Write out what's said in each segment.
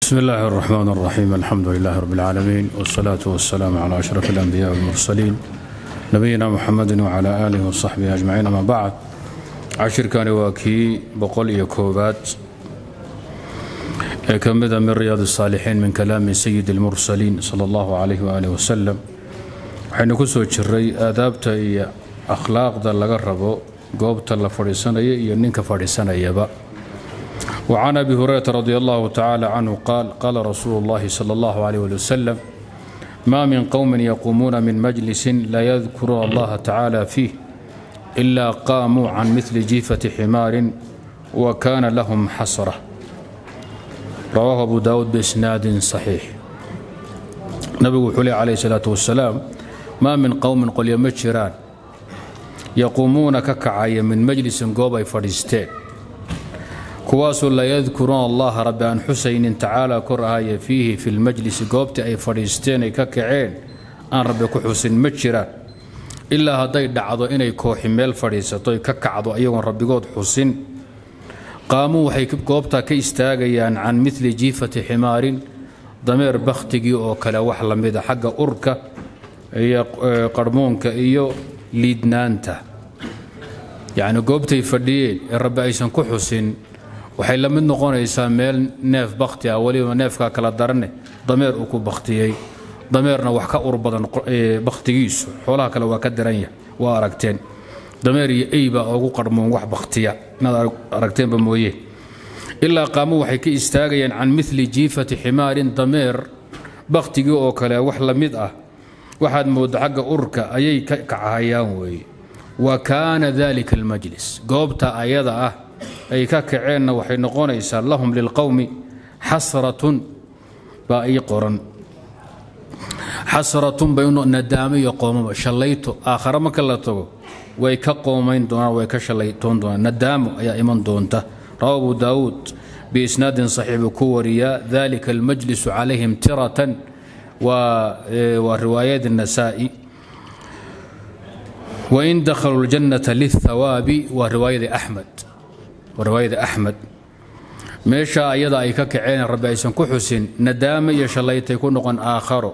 بسم الله الرحمن الرحيم الحمد لله رب العالمين والصلاة والسلام على أشرف الأنبياء والمرسلين نبينا محمد وعلى آله وصحبه أجمعين أما بعد عشر كان واكي بقول يكوبات كمذا من رياض الصالحين من كلام سيد المرسلين صلى الله عليه وآله وسلم waxaynu ku soo jiray aadaabta iyo akhlaaqda laga rabo goobta la fadhiisanaya iyo ninka fadhiisanayaba وعن أبي هريرة رضي الله تعالى عنه قال قال رسول الله صلى الله عليه وسلم ما من قوم يقومون من مجلس لا يذكرون الله تعالى فيه إلا قاموا عن مثل جيفة حمار وكان لهم حسرة رواه أبو داود بإسناد صحيح نبي حلي عليه الصلاة والسلام ما من قوم قل يمجران يقومون ككعاية من مجلس قوبي فريستين kuwaasoo laa yadkuruuna allaha rabbi aan xusaynin tacaala kor ahaya fiihi fi lmajlisi goobtii ay fadhiisteen ay ka kaceen aan rabbi ku xusin ma jiraan ilaa hadday dhacdo inay kooxi meel fadhiisato ka kacdo iyagoon rabbigood xusin qaamuu waxay goobtaa ka istaagayaan can midli jiifati ximaarin dameer bakhtigii oo kale wax la mida xagga urka iyo qarhmuunka iyo liidnaanta yacni goobtay fadhiyeen ee rabbi aysan ku xusin waxay la mid noqonaysaa meel neef bakhti ah weliba neefkaa kala darane dameer uu ku bakhtiyey dameerna wax ka ur badan bakhtigiisu xoolaha kale waa ka daranya waa aragteen dameer iyo eyba ugu qarmoon wax bakhtiya inaad aragteenba mooye ilaa qaamo waxay ka istaagayaan can mili jiifati ximaarin dameer bakhtigii oo kale wax la mid ah waxaad moodda xagga urka ayay ka kacahayaan weeye wa kaana dalika almajlis goobta ayada ah ay ka kaceenna waxay noqonaysaa lahum lilqowmi xasratun baa ii qoran xasratun bay nadaamo iyo qoomaba shallayto aakhare marka la tago way ka qoomayn doonaan way ka shallaytoon doonaan nadaamo ayaa iman doonta rawa abu daawuud biisnaadin saxiix buu ku wariyaa dalika almajlisu calayhim tiratan waa riwaayad النasaa'i wain dakhaluu اljannata lلthawaabi waa riwaayada axmed riwaayada axmed meesha ayada ay ka kaceen rabbi aysan ku xusin nadaame iyo shallaytay ku noqon aakharo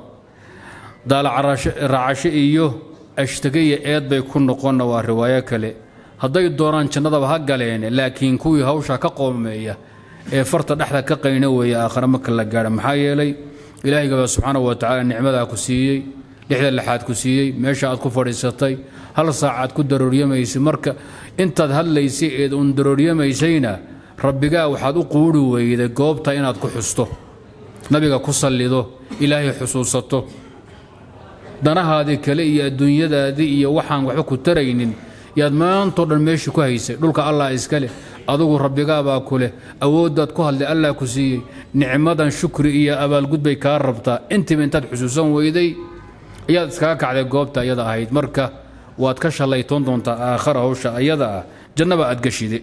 daalacracasho iyo ashtageya eed bay ku noqonna waa riwaayo kale hadday doonaan jannadaba ha galeen laakiin kuwii hawsha ka qoomeeya ee farta dhexda ka qayna weeye aakhare marka la gaadha maxaa yeelay ilaahigaba subxaanahu wa tacala nicmadaa ku siiyey lixda lixaad ku siiyey meesha aad ku fadhiisatay hal saacaad ku darooryamaysay marka intaad hadlaysay eed uun darooryamaysayna rabbigaa waxaad u quuri weyday goobta inaad ku xusto nabiga ku sallido ilaahay xusuusato danahaadii kale iyo adduunyadaadii iyo waxaan waxba ku taraynin yaad maantao dhan meeshii ku haysay dhulka allah iska leh adugu rabbigaabaa ku leh awooddaad ku hadlay allah ku siiyey nicmadan shukri iyo abaalgud bay kaa rabtaa intiiba intaad xusuusan weyday ayaad iskaga kacday goobta ayada ahayd marka waad ka shallaytoon doontaa aakhara hawsha ayada ah jannaba aad gashide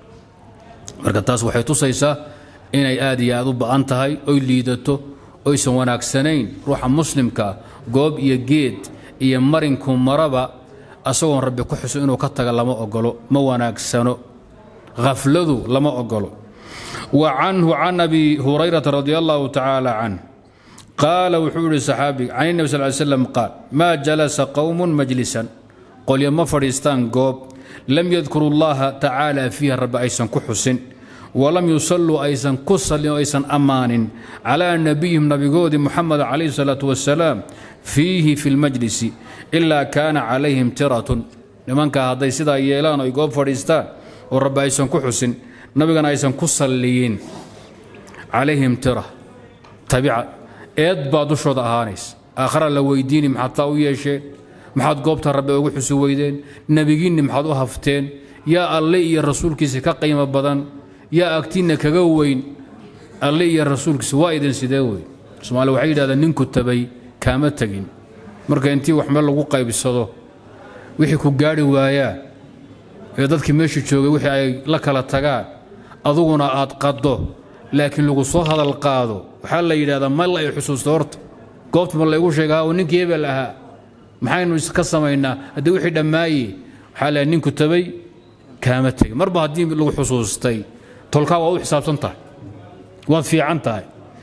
marka taas waxay tusaysaa inay aad iyo aad u ba'an tahay oy liidato oysan wanaagsanayn ruuxa muslimkaa goob iyo geed iyo marinku maraba asagoon rabbi ku xuso inuu ka taga lama ogolo ma wanaagsano khafladu lama ogolo wa canhu can abi hurayrata radi allahu tacaala canh qaala wuxuu yihi saxaabiga can nebi sal ly slam qaal maa jalasa qowmun majlisan qolyo ma fadhiistaan goob lam yadkuru llaha tacaala fiiha rabbi aysan ku xusin walam yusalluu aysan ku sallin oo aysan ammaanin calaa nabiyihim nabigoodii muxamed calayhi salaatu wasalaam fiihi fi lmajlisi ilaa kaana calayhim tiratun nimankaa hadday sidaa yeelaan oy goob fadhiistaan oo rabbi aysan ku xusin nabigana aysan ku salliyin calayhim tira tabica eed baa dushooda ahaanaysa aakhara la weydiini maxaad taa u yeesheen maxaad goobta rabbi ugu xusi weydeen nebigiinni maxaad u hafteen yaa alle iyo rasuulkiisa ka qiimo badan yaa agtiinna kaga weyn alle iyo rasuulkiisa waa idin sidee weyn somaaliya waxay yidhahdeen ninku tabay kaama tegin marka intii wax meel lagu qaybsado wixii ku gaadhi waayaa ee dadkii meesha joogay wixii ay la kala tagaan aduguna aad qaddo laakiin lagu soo hadal qaado waxaa la yidhahdaa ma la i xusuusta horta goobta ma laygu sheega oo ninkii hebel ahaa maxaynu iska samaynaa haddii wixii dhammaaye waxaa la ninku tabay kaama tegin marba haddii lagu xusuustay tolkaa waa u xisaabsan tahay waad fiican tahay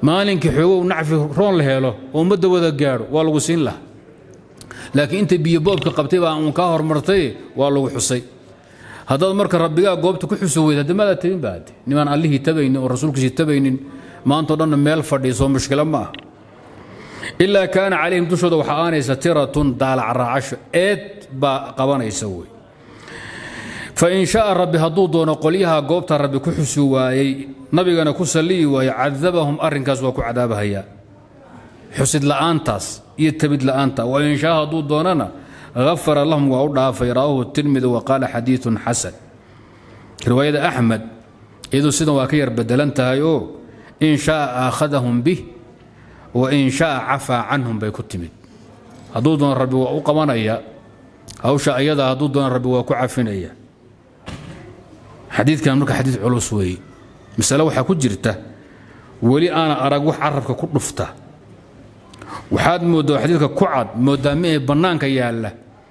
maalinkii xoogow nacfi roon la helo oo ummadda wada gaadho waa lagu siin laha laakiin inta biyo boobka qabtay baa uun kaa hormartay waa lagu xusay haddaad marka rabbigaa goobta ku xuso weyd hadda maadaa tabin baa hadde nimaan allihii tabaynin oo rasuulkiisii tabaynin maantao dhanna meel fadhiisoo mushkilo ma ah ilaa kaana calayhim dushooda waxaa aanaysa tiratun daalac raacasho eed baa qabanaysa wey fain shaaa rabbi hadduu doono qolyaha goobta rabbi ku xusi waayey nabigana ku salliyi waaye cadabahum arrinkaas waa ku cadaabahayaa xusid la'aantaas iyo tabid la'aanta wain shaa hadduu doonana afara lahum waa u dhaafay rawaahu tirmidi wa qaala xadiiun xasan riwaayada axmed iyaduu sidan waa ka yar bedelan tahay oo in shaaa aakhadahum bih wa in shaaa cafaa canhum bay ku timid hadduu doono rabbi waa u qabanaya hawsha ayada hadduu doono rabbi waa ku cafinaya xadiidkan marka xadiid culus weeye masale waxaa ku jirta weli aana arag wax carabka ku dhufta waxaad mooddaa xadiidka ku cad mooddaa mi ee bannaanka yaalla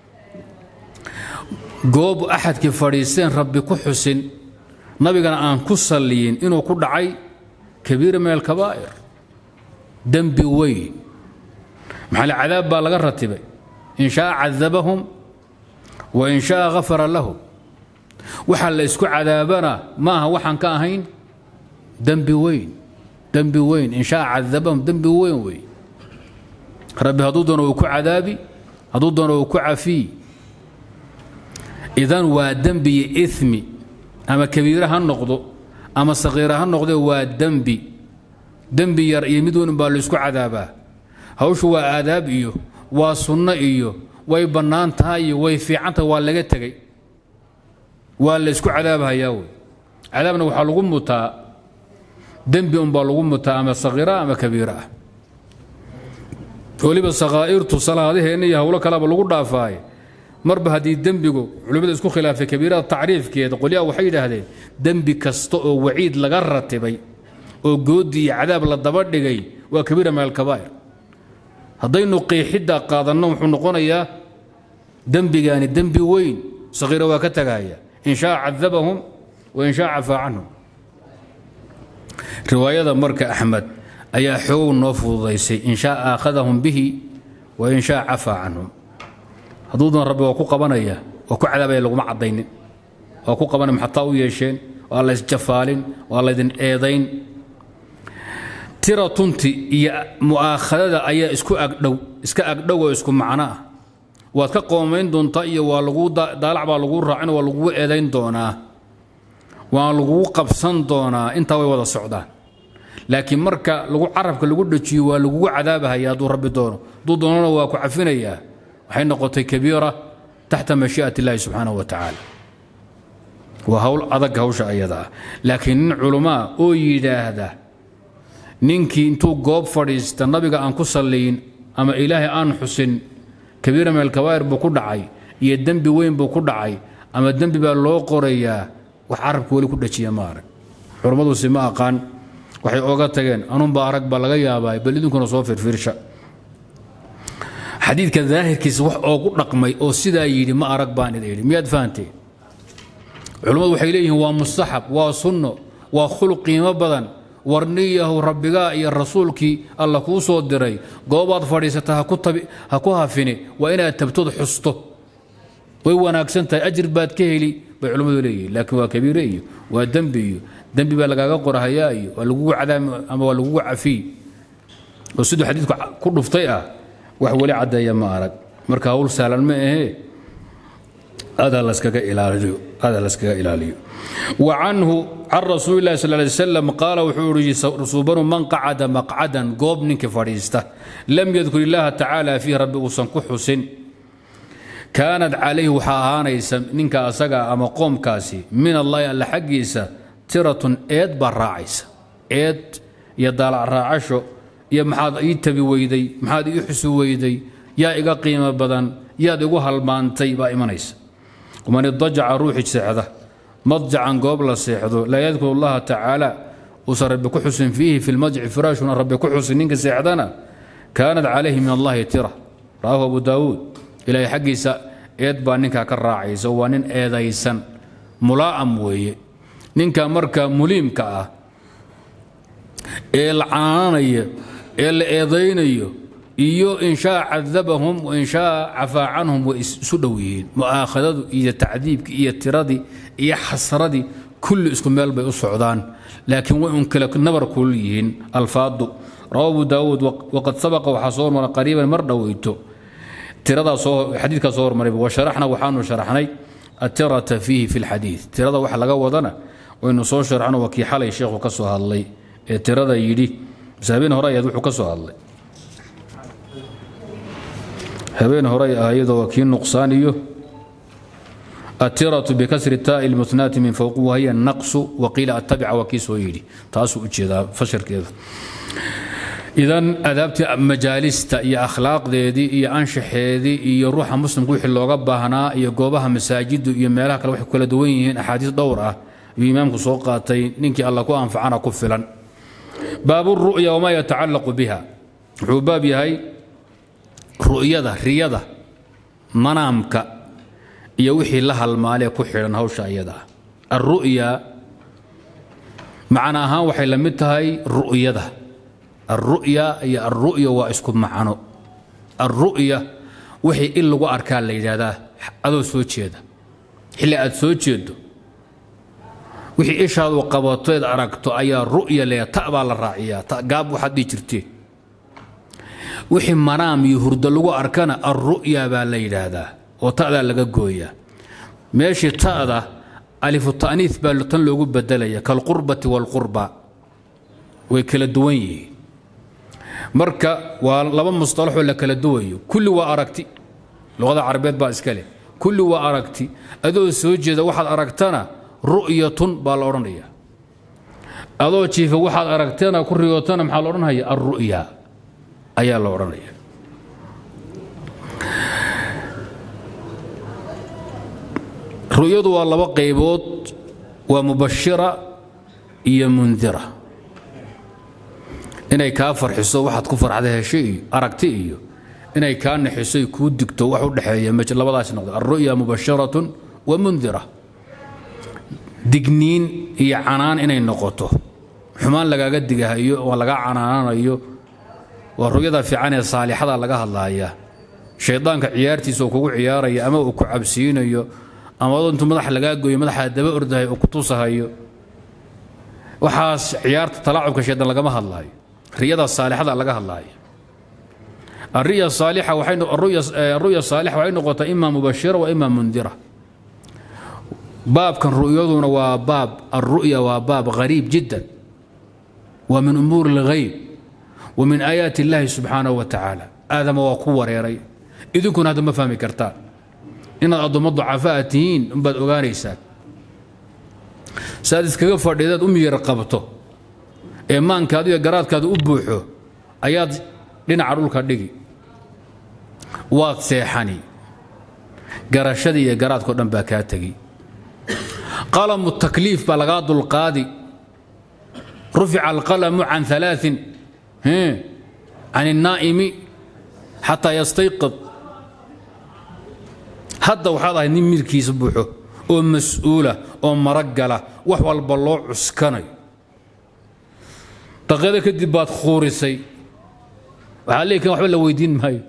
goob axadkii fadhiisteen rabbi ku xusin nabigana aan ku salliyin inuu ku dhacay kabiira min alkabaa'ir dembi weyn maxaale cadaab baa laga ratibay in shaaa cadabahum wa in shaaa ghafara lahum waxaa la isku cadaabana maaha waxaan ka ahayn dembi weyn dembi weyn in shaaa cadabahum dembi weyn wey rabbi hadduu doono uu ku cadaabi hadduu doono uu ku cafiyi idan waa dembi iyo imi ama kabiire ha noqdo ama sakiira ha noqde waa dembi dembi yar iyo mid weyn baa laysku cadaabaa hawshu waa aadaab iyo waa sunno iyo way bannaan tahay iyo way fiicantahay waa laga tegey waa laysku cadaabhayaa wey cadaabna waxaa lagu mutaa dembi unbaa lagu mutaa ama sakiira ama kabiira ah weliba sakhaa'irtu salaadaheenna iyo howlo kaleba lagu dhaafaaye marba haddii dembigu culimmada isku khilaafay kabiirada tacriifkeeda qolyaha waxay yidhaahdeen dembi kasta oo waciid laga ratibay oo goodi iyo cadaab la daba dhigay waa kabiira min alkabaa'ir haddaynu qiixidda qaadanno wuxuu noqonayaa dembigaani dembi weyn sakhiira waa ka tagahaya in shaa cadabahum wa in shaa cafaa canhum riwaayada marka axmed ayaa xoogow noo fududaysay in shaa aakhadahum bihi wa in shaa cafaa canhum hadduu doon rabbi waa ku qabanaya waa ku cadaabaya laguma caddaynin waa ku qabanay maxataa u yeesheen waa la ysjafaalin waa laydin eedayn tira tunti iyo mu'aakhadada ayaa isku agdhow iska agdhow oo isku macno ah waad ka qoomayn doontaa iyo waa lagu daalac baa laguu raacin waa lagugu eedayn doonaa waa lagugu qabsan doonaa intaa way wada socdaan laakiin marka lagu carabka lagu dhajiyo waa lagugu cadaabahaya hadduu rabbi doono hadduu doonona waa ku cafinayaa waxay noqotay kabiira taxta mashii'at illaahi subxaanahu wa tacaala waa hawl adag hawsha ayada ah laakiin nin culamaa oo yidhaahda ninkii intuu goob fadhiista nabiga aan ku salliyin ama ilaahay aan xusin kabiira min alkabaa'ir buu ku dhacay iyo dembi weyn buu ku dhacay ama dembi baa loo qorayaa wax carabka weli ku dhajiya ma arag culammadusi ma aqaan waxay ooga tageen anunba arag baa laga yaabaa bal idinkuna soo firfirsha xadiidka daahirkiisa wax oogu dhaqmay oo sidaa yidhi ma arag baan ida yidhi miyaad fahanteen culummadu waxay leeyihiin waa mustaxab waa sunno waa khuluq qiimo badan warniyahu rabbigaa iyo rasuulkii alla kuu soo diray goobaad fadhiisata ha ku hafine waa inaad tabtood xusto way wanaagsan tahay ajir baad ka heli bay culimmadu leeyihiin laakiin waa kabiire iyo waa dembi iyo dembi baa lagaaga qorahayaa iyo waa lagugu cadaami ama waa lagugu cafiy oo siduu xadiidku ku dhuftay ah wax weli caddeeya ma arag marka hawl sahlan ma ahee adaa laskaga ilaaliyo adaa laskaga ilaaliyo wa canhu can rasuuli llahi sal lay slam qaala wuxuu ihi subanu man qacada maqcadan goob ninkii fadhiista lam yadkur illaaha tacaala fiih rabbi uusan ku xusin kaanad calayhi waxaa ahaanaysa ninka asaga ama qoomkaasi min allahi alla xaggiisa tiratun eed baa raacaysa eed iyo daalac raacasho iyo maxaad ii tabi weyday maxaad ii xusi weyday yaa iga qiimo badan yaad igu halmaantay baa imanaysa waman idajaca ruuxi seexda madjacan goob la seexdo laa yadkuru allaha tacaala uusan rabbi ku xusin fiihi fi lmadjici firaashuna rabbi ku xusin ninka seexdana kaanat calayhi min allahi tira rawaahu abu daawuud ilaahay xaggiisa eed baa ninkaa ka raacaysa waa nin eedaysan mulaa'am weeye ninka marka muliimka ah ee la canaananayo ee la eedaynayo iyo in shaa cadabahum wain shaa cafaa canhum way isu dhow yihiin mu'aakhadadu iyo tacdiibkii iyo tiradii iyo xasradii kulli isku meel bay u socdaan laakiin way un kale nabar kul yihiin alfaadu rawa abu daawuud waqad sabaqa waxaa soo hormara qariiban mar dhoweyto tiradaa soo xadiidkaa soo hormaray washaraxna waxaanu sharaxnay atirata fiihi fi lxadiid tirada waxa laga wadana waynu soo sharxno waa kii xalay sheekhu ka soo hadlay ee tirada yidhi mise habeen hore ayaad wuxuu ka soo hadlay habeen hore ayadoo waa kii nuqsaan iyo atiratu bikasri taai lmuhnaati min fowqi wahiya naqsu waqiila attabica waa kii soo yidhi taasuu u jeedaa fashirkeeda idan adaabtii majaalista iyo akhlaaqdeedii iyo anshaxeedii iyo ruuxa muslimka wixii looga baahnaa iyo goobaha masaajidu iyo meelaha kale waxay kala duwan yihiin axaadiis dhowr ah ayuu imaamku soo qaatay ninkii alla ku anfacana ku filan baabu ru'ya wamaa yatacallaqu biha wuxuu baab yahay ru'yada riyada manaamka iyo wixii la halmaalee ku xidhan hawsha iyada ah alru'ya macna ahaan waxay la mid tahay ru'yada alru'ya iyo alru'ya waa isku macno alru'ya wixii in lagu arkaa la yidhaahdaa adoo soo jeeda xilli aad soo jeedo wixii ishaadu qabatoed aragto ayaa ru'ya le ta baa la raaciyaa ta gaab waxaad dhihi jirtee wixii manaam iyo hurdo lagu arkana alru'ya baa la yidhaahdaa oo ta'daa laga gooyaa meeshii ta'da alifu ta'niis baa tan loogu bedelaya kalqurbati waalqurba way kala duwan yihiin marka waa laba musطalaxoo la kala duwayo kulli waa aragti luqada carabeed baa iska leh kulli waa aragti adoo soo jeeda waxaad aragtana ru'yatun baa la odhanaya adoo jiifa waxaad aragtana ku riyootana maxaa la odhanaya alru'ya ayaa la odhanaya ru'yadu waa laba qaybood waa mubashira iyo mundira inay kaa farxiso waxaad ku farxda hesho iyo aragti iyo inay kaa naxiso kuu digto wax u dhexeeya labadaas noqdo alru'ya mubasharatun wa mundira digniin iyo canaan inay noqoto xumaan lagaaga digahayo oo laga canaananayo waa ru'yada fiican ee saalixada laga hadlaaya shaydaanka ciyaartiisa oo kugu ciyaaraya ama uu ku cabsiinayo ama adoo intuu madax lagaa gooyo madaxaa daba ordahay oo ku tusahayo waxaas ciyaarta talaacubka shaydaan lagama hadlaayo riyada saalixada laga hadlaayo الرؤيا الصالحة وحين الرؤيا الرؤيا الصالحة وحين نقطة إما مبشرة وإما منذرة باب كان رؤيضنا وباب الرؤيا وباب غريب جدا ومن أمور الغيب ومن آيات الله سبحانه وتعالى هذا ما وقوة ريري إذن كن هذا ما فهمي كرتان إن أضم ضعفاتين بعد أغانيسات سادس كيف فرديدات أمي رقبته إيمان كادو يا قرات كادو أبوحو أياد لنا عرولك دقي waad seexani garashadii iyo garaadkao dhan baa kaa tegi qalamu takliif baa lagaa dulqaadi rufica alqalamu can alaain can الnaa'imi xataa yastayqid hadda waxaad ahayd nin midkiisa buuxo oo mas-uula oo maragala wax walba loo cuskanayo daqiiqada kadib baad khuurisay waxaa leeyi kan waxba la weydiin maayo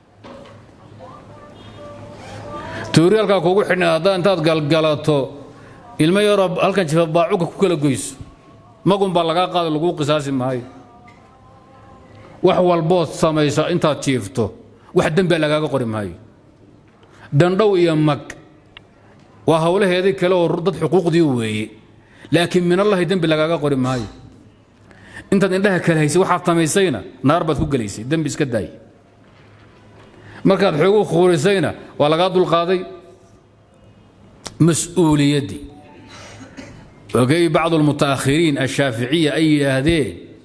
tuuriyaalkaa kugu xidhnay haddaa intaad galgalato ilmo yaroo halkan jifa baacuga ku kala goyso magun baa lagaa qaada laguu qisaasi maayo wax walbood samaysa intaad jiifto wax dembia lagaaga qori maayo dandhow iyo mag waa howlaheedii kale oo dad xuquuqdii weeye laakiin minallahi dembi lagaaga qori maayo intaad indhaha kala haysay waxaad samaysayna naar baad ku gelaysay dembi iska daay markaad xoogu khuurisayna waa lagaa dulqaaday mas-uuliyaddii ogay bacdu almutaakhiriin ashaaficiya ay yidhaahdeen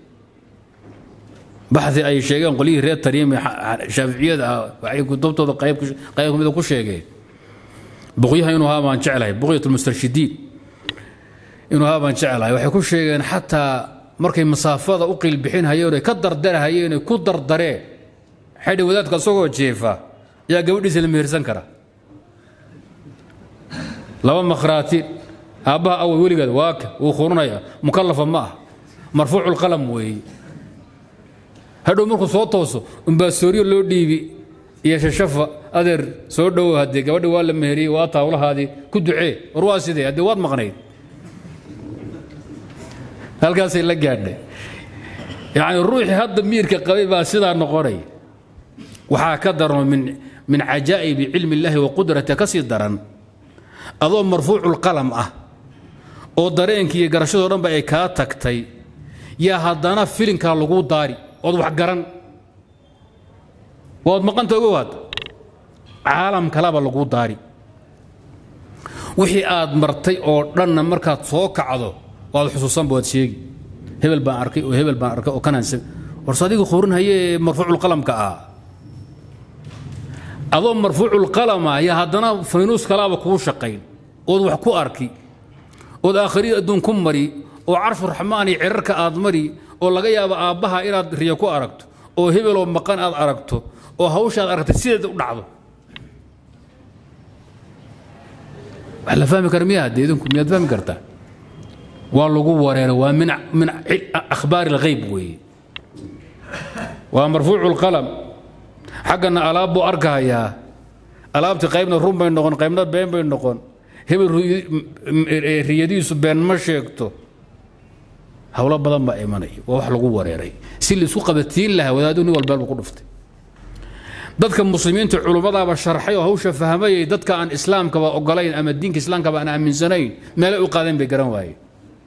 baxi ay sheegeen qolyihii reer tariimi shaaficiyada ah waxay kutubtooda qayb qayb kamida ku sheegeen buqyaha inuu haa baan jeclahay buqyat lmustarshidiin inuu haa baan jeclahay waxay ku sheegeen xataa markay masaafada u qiilbixin hayeen ay ka dardarahayeen ay ku dardareen xadhi wadaadka isagoo jeefa yaa gabadhiisa la mehersan kara laba makhraati aabbaha awal weligeed waaka wuu khurunaya mukallafa ma ah marfuucu lqalam weeye hadhow markuu soo tooso umbaa sooryo loo dhiibi iyo shashafa adeer soo dhowow haddee gabadhi waa la meheriyey waa taawlahaadii ku ducee war waa sidee haddee waad maqnayd halkaasay la gaadhay yacni ruuxii hadda miirka qabay baa sidaa noqonay waxaa ka darno min min cajaa'ibi cilmi illaahi wa qudrati ka sii daran adoo marfuuculqalam ah oo dareenkii iyo garashadoo dhanba ay kaa tagtay yaa haddana filinkaa laguu daari ood wax garan waad maqanta ogowaad caalam kalaba laguu daari wixii aad martay oo dhanna markaad soo kacdo waad xusuusanba waad sheegi hebel baan arkay oo hebel baan arkay oo kanaan warse adigu qorinhaye ee marfuuculqalamka ah adoo marfuuculqalama ayaa haddana faynuus kalaaba kuu shaqayn ood wax ku arki ood aakhriya adduun ku mari oo carshu raxmaan iyo cirarka aad mari oo laga yaabo aabbaha inaad riyo ku aragto oo hebeloo maqan aad aragto oo hawshaad aragtay sideeda u dhacdo wax la fahmi kara miya haddee idinku miyaad fahmi kartaa waa lagu wareera waa min min akhbaari alghayb weeye waa marfuucu lqalam xaggana alaab buu arkahayaa alaabtii qaybna run bay noqon qaybna been bay noqon hebel riyadiisu been ma sheegto howlo badan baa imanaya waa wax lagu wareeray si laisku qabatiin lahaa wadaadu nin walbeel buu ku dhuftay dadka muslimiinta culummadaaba sharxay oo hawsha fahmayay dadka aan islaamkaba ogolayn ama diinka islaamkaba aan aaminsanayn meelay u qaadeen bay garan waayeen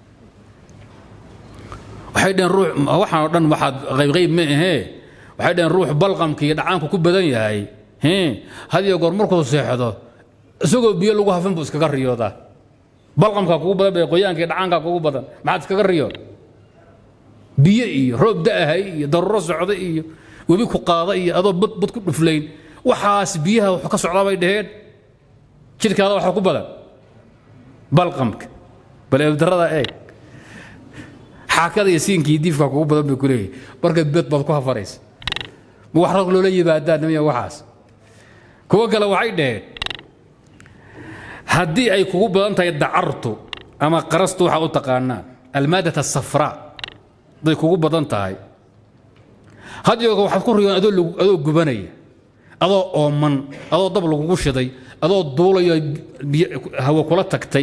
waxay dhaheen ruux waxaan oo dhan waxaad qaybqayb ma ahee waxay dhaheen ruux balqamka iyo dhacaanku ku badan yahay hadiyo goor markuu seexdo isagoo biyo lagu hafin buu iskaga riyoodaa balqamkaa kugu badan bay qoyaanka iyo dhacaankaa kugu badan maxaad iskaga riyood biyo iyo roob da'ahay iyo daruuro socda iyo webi ku qaada iyo adoo bad bad ku dhuflayn waxaas biyaha wax ka socdaa bay dhaheen jidhkaada waxa ku badan balqamka bal eebdarrada eeg xaakada iyo siinkii diifka kugu badan bay ku leeyahay marka bed baad ku hafaraysa ma wax rag loola yimaadaan miya waxaas kuwo kale waxay dhaheen haddii ay kugu badan tahay dacartu ama qarastu waxaa u taqaanaan almaadat asafraa hadday kugu badan tahay hadyoga waxaad ku riyoon adoo adoo gubanaya adoo ooman adoo dab lagugu shiday adoo duulayo hawo kula tagtay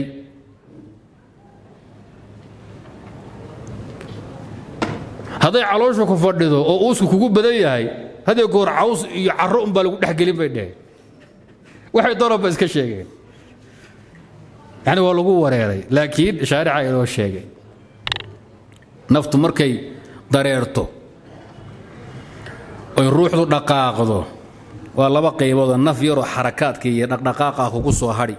hadday caloosha ku fadhido oo uusku kugu badan yahay hadee goor caws iyo caro unbaa lagu dhexgelin bay dheheen waxay doonaba iska sheegeen yani waa lagu wareeray laakiin shaarica inoo sheegay naftu markay dareerto oy ruuxdu dhaqaaqdo waa laba qayboodoo naf yaroo xarakaadka iyo dhaqdhaqaaqa kugu soo hadhi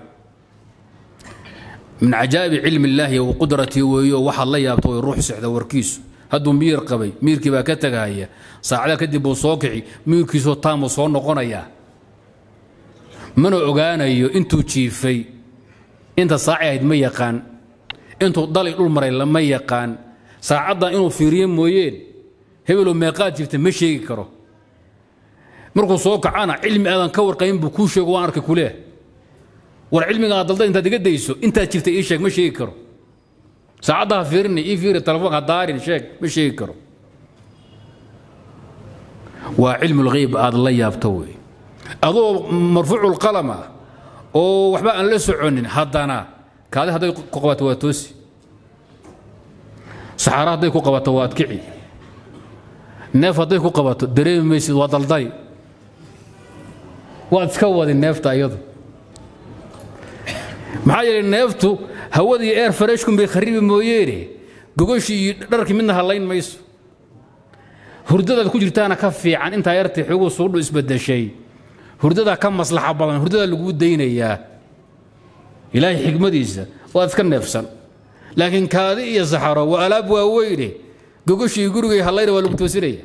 min cajaa'ibi cilmi illaahi wa qudratii weeyo waxaad la yaabto way ruux sexda warkiisu hadduu miir qabay miirkii baa ka tegahaya saacada kadib buu soo kici miirkiisoo taamuu soo noqonayaa mana ogaanayo intuu jiifay inta saaci ahayd ma yaqaan intuu dali dhul maray lama yaqaan saacaddan inuu fiiriye mooyeen hebeloo meeqaad jirta ma sheegi karo markuu soo kacana cilmi aadan ka warqayn buu kuu sheego waan arkay kuleeh war cilmiga aad dalda intaad iga dayso intaad jirta ii sheeg ma sheegi karo saacadda ha fiirinay ii fiiri telefoonka daarin sheeg ma sheegi karo waa cilmu lghayb aad la yaabto wey adoo marfuucu lqalam ah oo waxba aan la soconin haddana kaadi hadday ku qabato waa toosi saxaara hadday ku qabato waad kici neef hadday ku qabato dareemi maysid waa daldali waad iska wadi neefta iyadu maxaa yeelay neeftu hawadii eer fareshkun bay kharibi mooyeene gogoshii iyo dharkii midna hallayn mayso hurdadaad ku jirtaana ka fiican intaa yartii xoguu suudhu isbedeshay hurdadaa ka maslaxa badan hurdadaa laguu daynayaa ilaahay xikmadiisa waad iska neefsan laakiin kaadi iyo saxaro waa alaab waaweyne gogoshii gurigay hallayna waa lagu toosinaya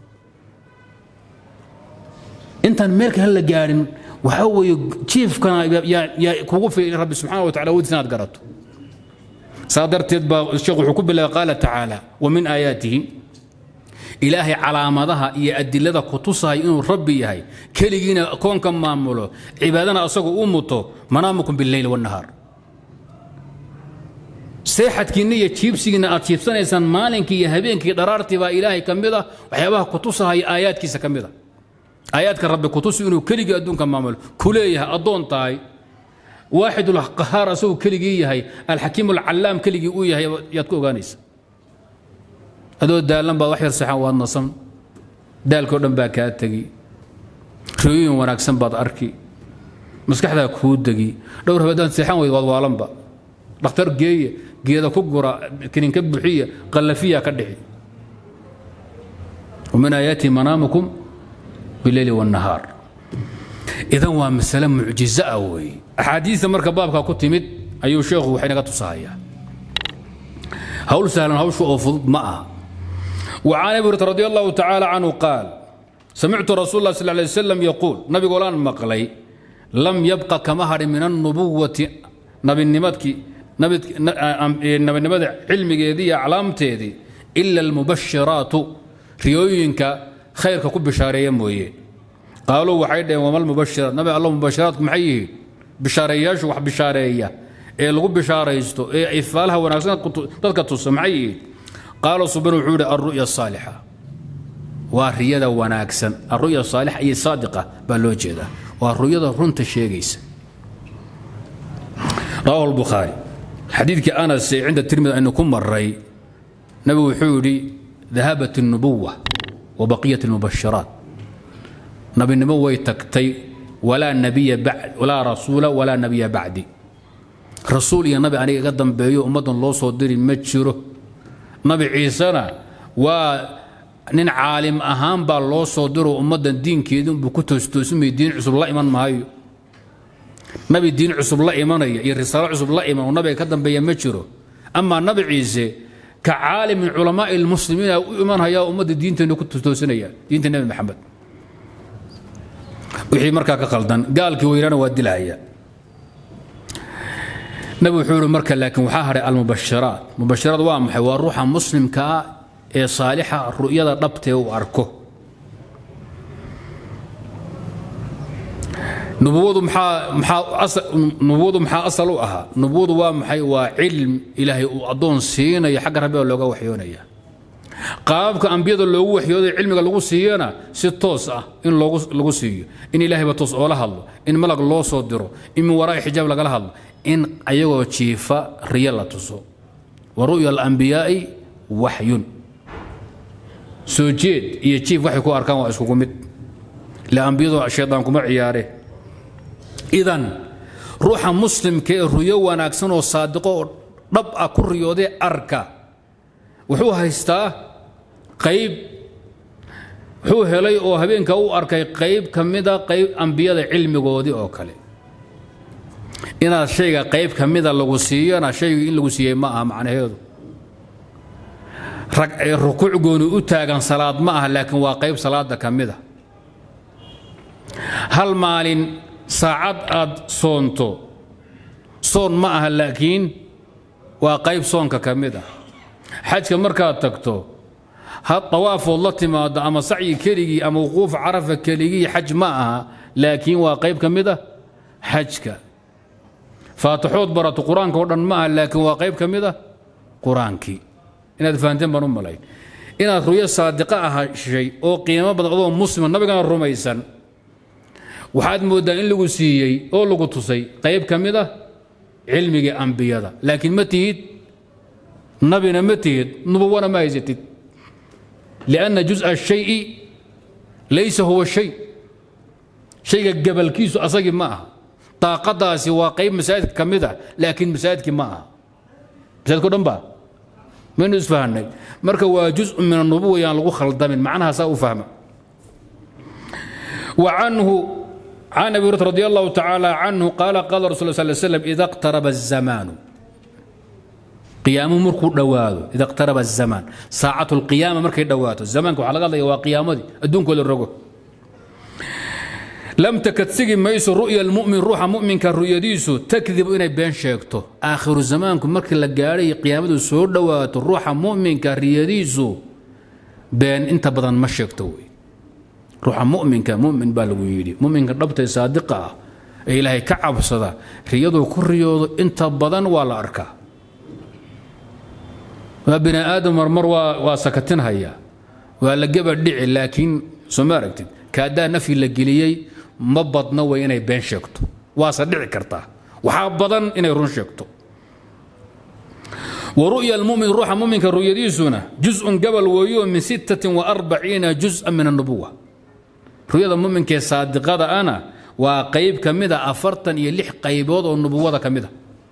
intaan meelka hala gaadhin waxaa weeye jiifkana yaa kugu filan rabbi subxana wa tacala wadiis inaad garato saa darteed baa sheekh wuxuu ku bilaabay qaala tacaala wa min aayaatihi ilaahay calaamadaha iyo adilada ku tusahay inuu rabbi yahay keligiina koonka maamulo cibaadana asagu u muto manaamukum bileyl wanahaar seexadkiinna iyo jiibsigiinna aad jiibsanaysaan maalinkii iyo habeenkii dharaartii baa ilaahay ka mid ah waxyaabaha kutusahaya aayaadkiisa ka mid a aayaadka rabbi kutusi inuu keligii adduunka maamulo ku leeyahay addoon tahay waaxid ulqahaar asaguu keligii yahay alxakiim alcallaam keligii uu yahay yaad ku ogaanaysa adoo daalan baad wax yar seexan waad nasan daalkao dhan baa kaa tegi riyooyin wanaagsan baad arki maskaxdaa kuu degi dhowr habaadaan seexan weyd waad waalanba dhakhtar geeye geeda ku gura kininka buxiya qallafiya ka dhixi ومن آياته منامكم بالليل والنهار إذا waa masale mucjizo ah weeye axaadiista marka baabka ku timid ayuu sheekhu waxay naga tusahayaa hawl sahlan hawshu oo fudud ma aha وعن أبي هريرة رضي الله تعالى عنه قال سمعت رسول الله صلى الله عليه وسلم يقول نبي قولان مقلي لم يبقى كمهر من النبوة نبي النمتك نبي نبي النمت علمي دي علامتي إلا المبشرات ريوينك خيرك كب بشارية مويه قالوا وحيد وما المبشرات نبي الله مبشرات محيه بشارياش وح بشارية إيه لغو بشاريستو إيه إفالها وناسنا تذكر تصمعيه قالوا صبروا وحود الرؤيا الصالحة والرياضة وناكسن الرؤيا الصالحة أي صادقة بالوجهة والرؤيا رنت الشيقيس رواه البخاري حديث أنس عند الترمذي أنه كم مري نبي وحودي ذهبت النبوة وبقية المبشرات نبي النبوة تكتي ولا نبي بعد ولا رسول ولا نبي بعدي رسول يا نبي أنا قدم بيو أمد الله صدري متشره nabi ciisena waa nin caalim ahaan baa loo soo diro ummaddan diinkeedunbuu ku toostoosimay diin cusub la iman maayo nabi diin cusub la imanaya iyo risaalo cusub la iman oo nabiga ka dambeeya ma jiro amaa nabi ciise ka caalimin culamaa'i lmuslimiina u imanhaya ummadda diinteenna ku toosinaya diinta nebi maxamed wixii markaa ka qaldan gaalkii weynaana waa dilahaya nabi wuxuu yihi marka laakiin waxaa hadhay almubashiraat mubashiraad waa maxay waa ruuxa muslimka ah ee saalixa ru'yada dhabtee uu arko nubuwadu maxaa maxaa nubuwadu maxaa asal u ahaa nubuwadu waa maxay waa cilm ilaahay uu addoon siinayo xagga rabbiga looga waxyoonaya qaababka ambiyada loogu waxyooday cilmiga lagu siiyana si toos ah in loogu lagu siiyo in ilaahayba toos oola hadlo in malag loo soo diro in min waraa'i xijaab lagala hadlo in ayagoo jiifa riyo la tuso wa ru'ya alambiyaa'i waxyun soo jeed iyo jiif waxay ku arkaan waa iskugu mid le ambiyadu shaydaan kuma ciyaare idan ruuxa muslimka ee ruyo wanaagsan oo saadiqo oo dhab ah ku riyoodee arka wuxuu haystaa qayb wuxuu helay oo habeenka u arkay qayb ka mida qayb ambiyada cilmigoodii oo kale inaad shayga qayb ka mida lagu siiyona shaygu in lagu siiyey ma aha macnaheedu rukuuc gooni u taagan salaad ma aha laakiin waa qayb salaada ka mida hal maalin saacad aad soonto soon ma aha laakiin waa qayb soonka ka mid ah xajka markaad tagto ha dawaafood la timaado ama sacyi keligii ama wuquuf carafa keligii xaj ma aha laakiin waa qayb ka mid ah xajka faatixood barato qur-aanka oo dhan ma aha laakiin waa qayb ka mid ah qur-aankii inaad fahanteen baan u malayn inaad ruyo saadiqa ahashay oo qiimo badan adoo muslima nabigana rumaysan waxaad mooddaa in lagu siiyey oo lagu tusay qayb ka mid ah cilmigii ambiyada laakiin ma tihid nabina ma tihid nubuwana ma haysatid lianna jus'a shayi laysa huwa shay shayga gabalkiisu asagii ma aha daaqadaasi waa qayb masaajidka ka mid ah laakiin masaajidkii ma aha masaajidka o dhan ba maynu isfahanay marka waa juzء min anubuwa yaan lagu khaldamin macnahaasaa u fahma وعنه عن ابي هريره رضي الله تعالى عنه قال قال رسول الله صلى الله عليه وسلم اذا اقترب الزمان قيام مركو دواادو اذا اقترب الزمان ساعه القيامه مركي دواتو زمانك waxaa laga hadlaya waa qiyaamadii adduunkooda rogo لم تكد سجن ميسو رؤيا المؤمن روح مؤمن كرؤيديسو تكذب إني بين شيكتو آخر زمانكم مرك لقاري قيامته سور دوات الروح مؤمن كرؤيديسو بين انت بدن ما شيكتو روح مؤمن كمؤمن بالويدي مؤمن كربت صادقة إلهي كعب صدا رياضو كل رياضو انت بدن ولا أركا waa bini aadam marmar waa waa sakatinhaya waa la geba dhici laakiin soo ma aragtid kaadaa nafyi la geliyey ma badna way inay been sheegto waase dhici kartaa waxaa badan inay run sheegto ورؤيا المؤمن روح مؤمن رؤيديسنا جزء قبل ويو من ستة وأربعين جزءا من النبوة رؤيا المؤمن كي صادقة أنا وقيب كمدة أفرتن يلح قيبوض والنبوة كمدة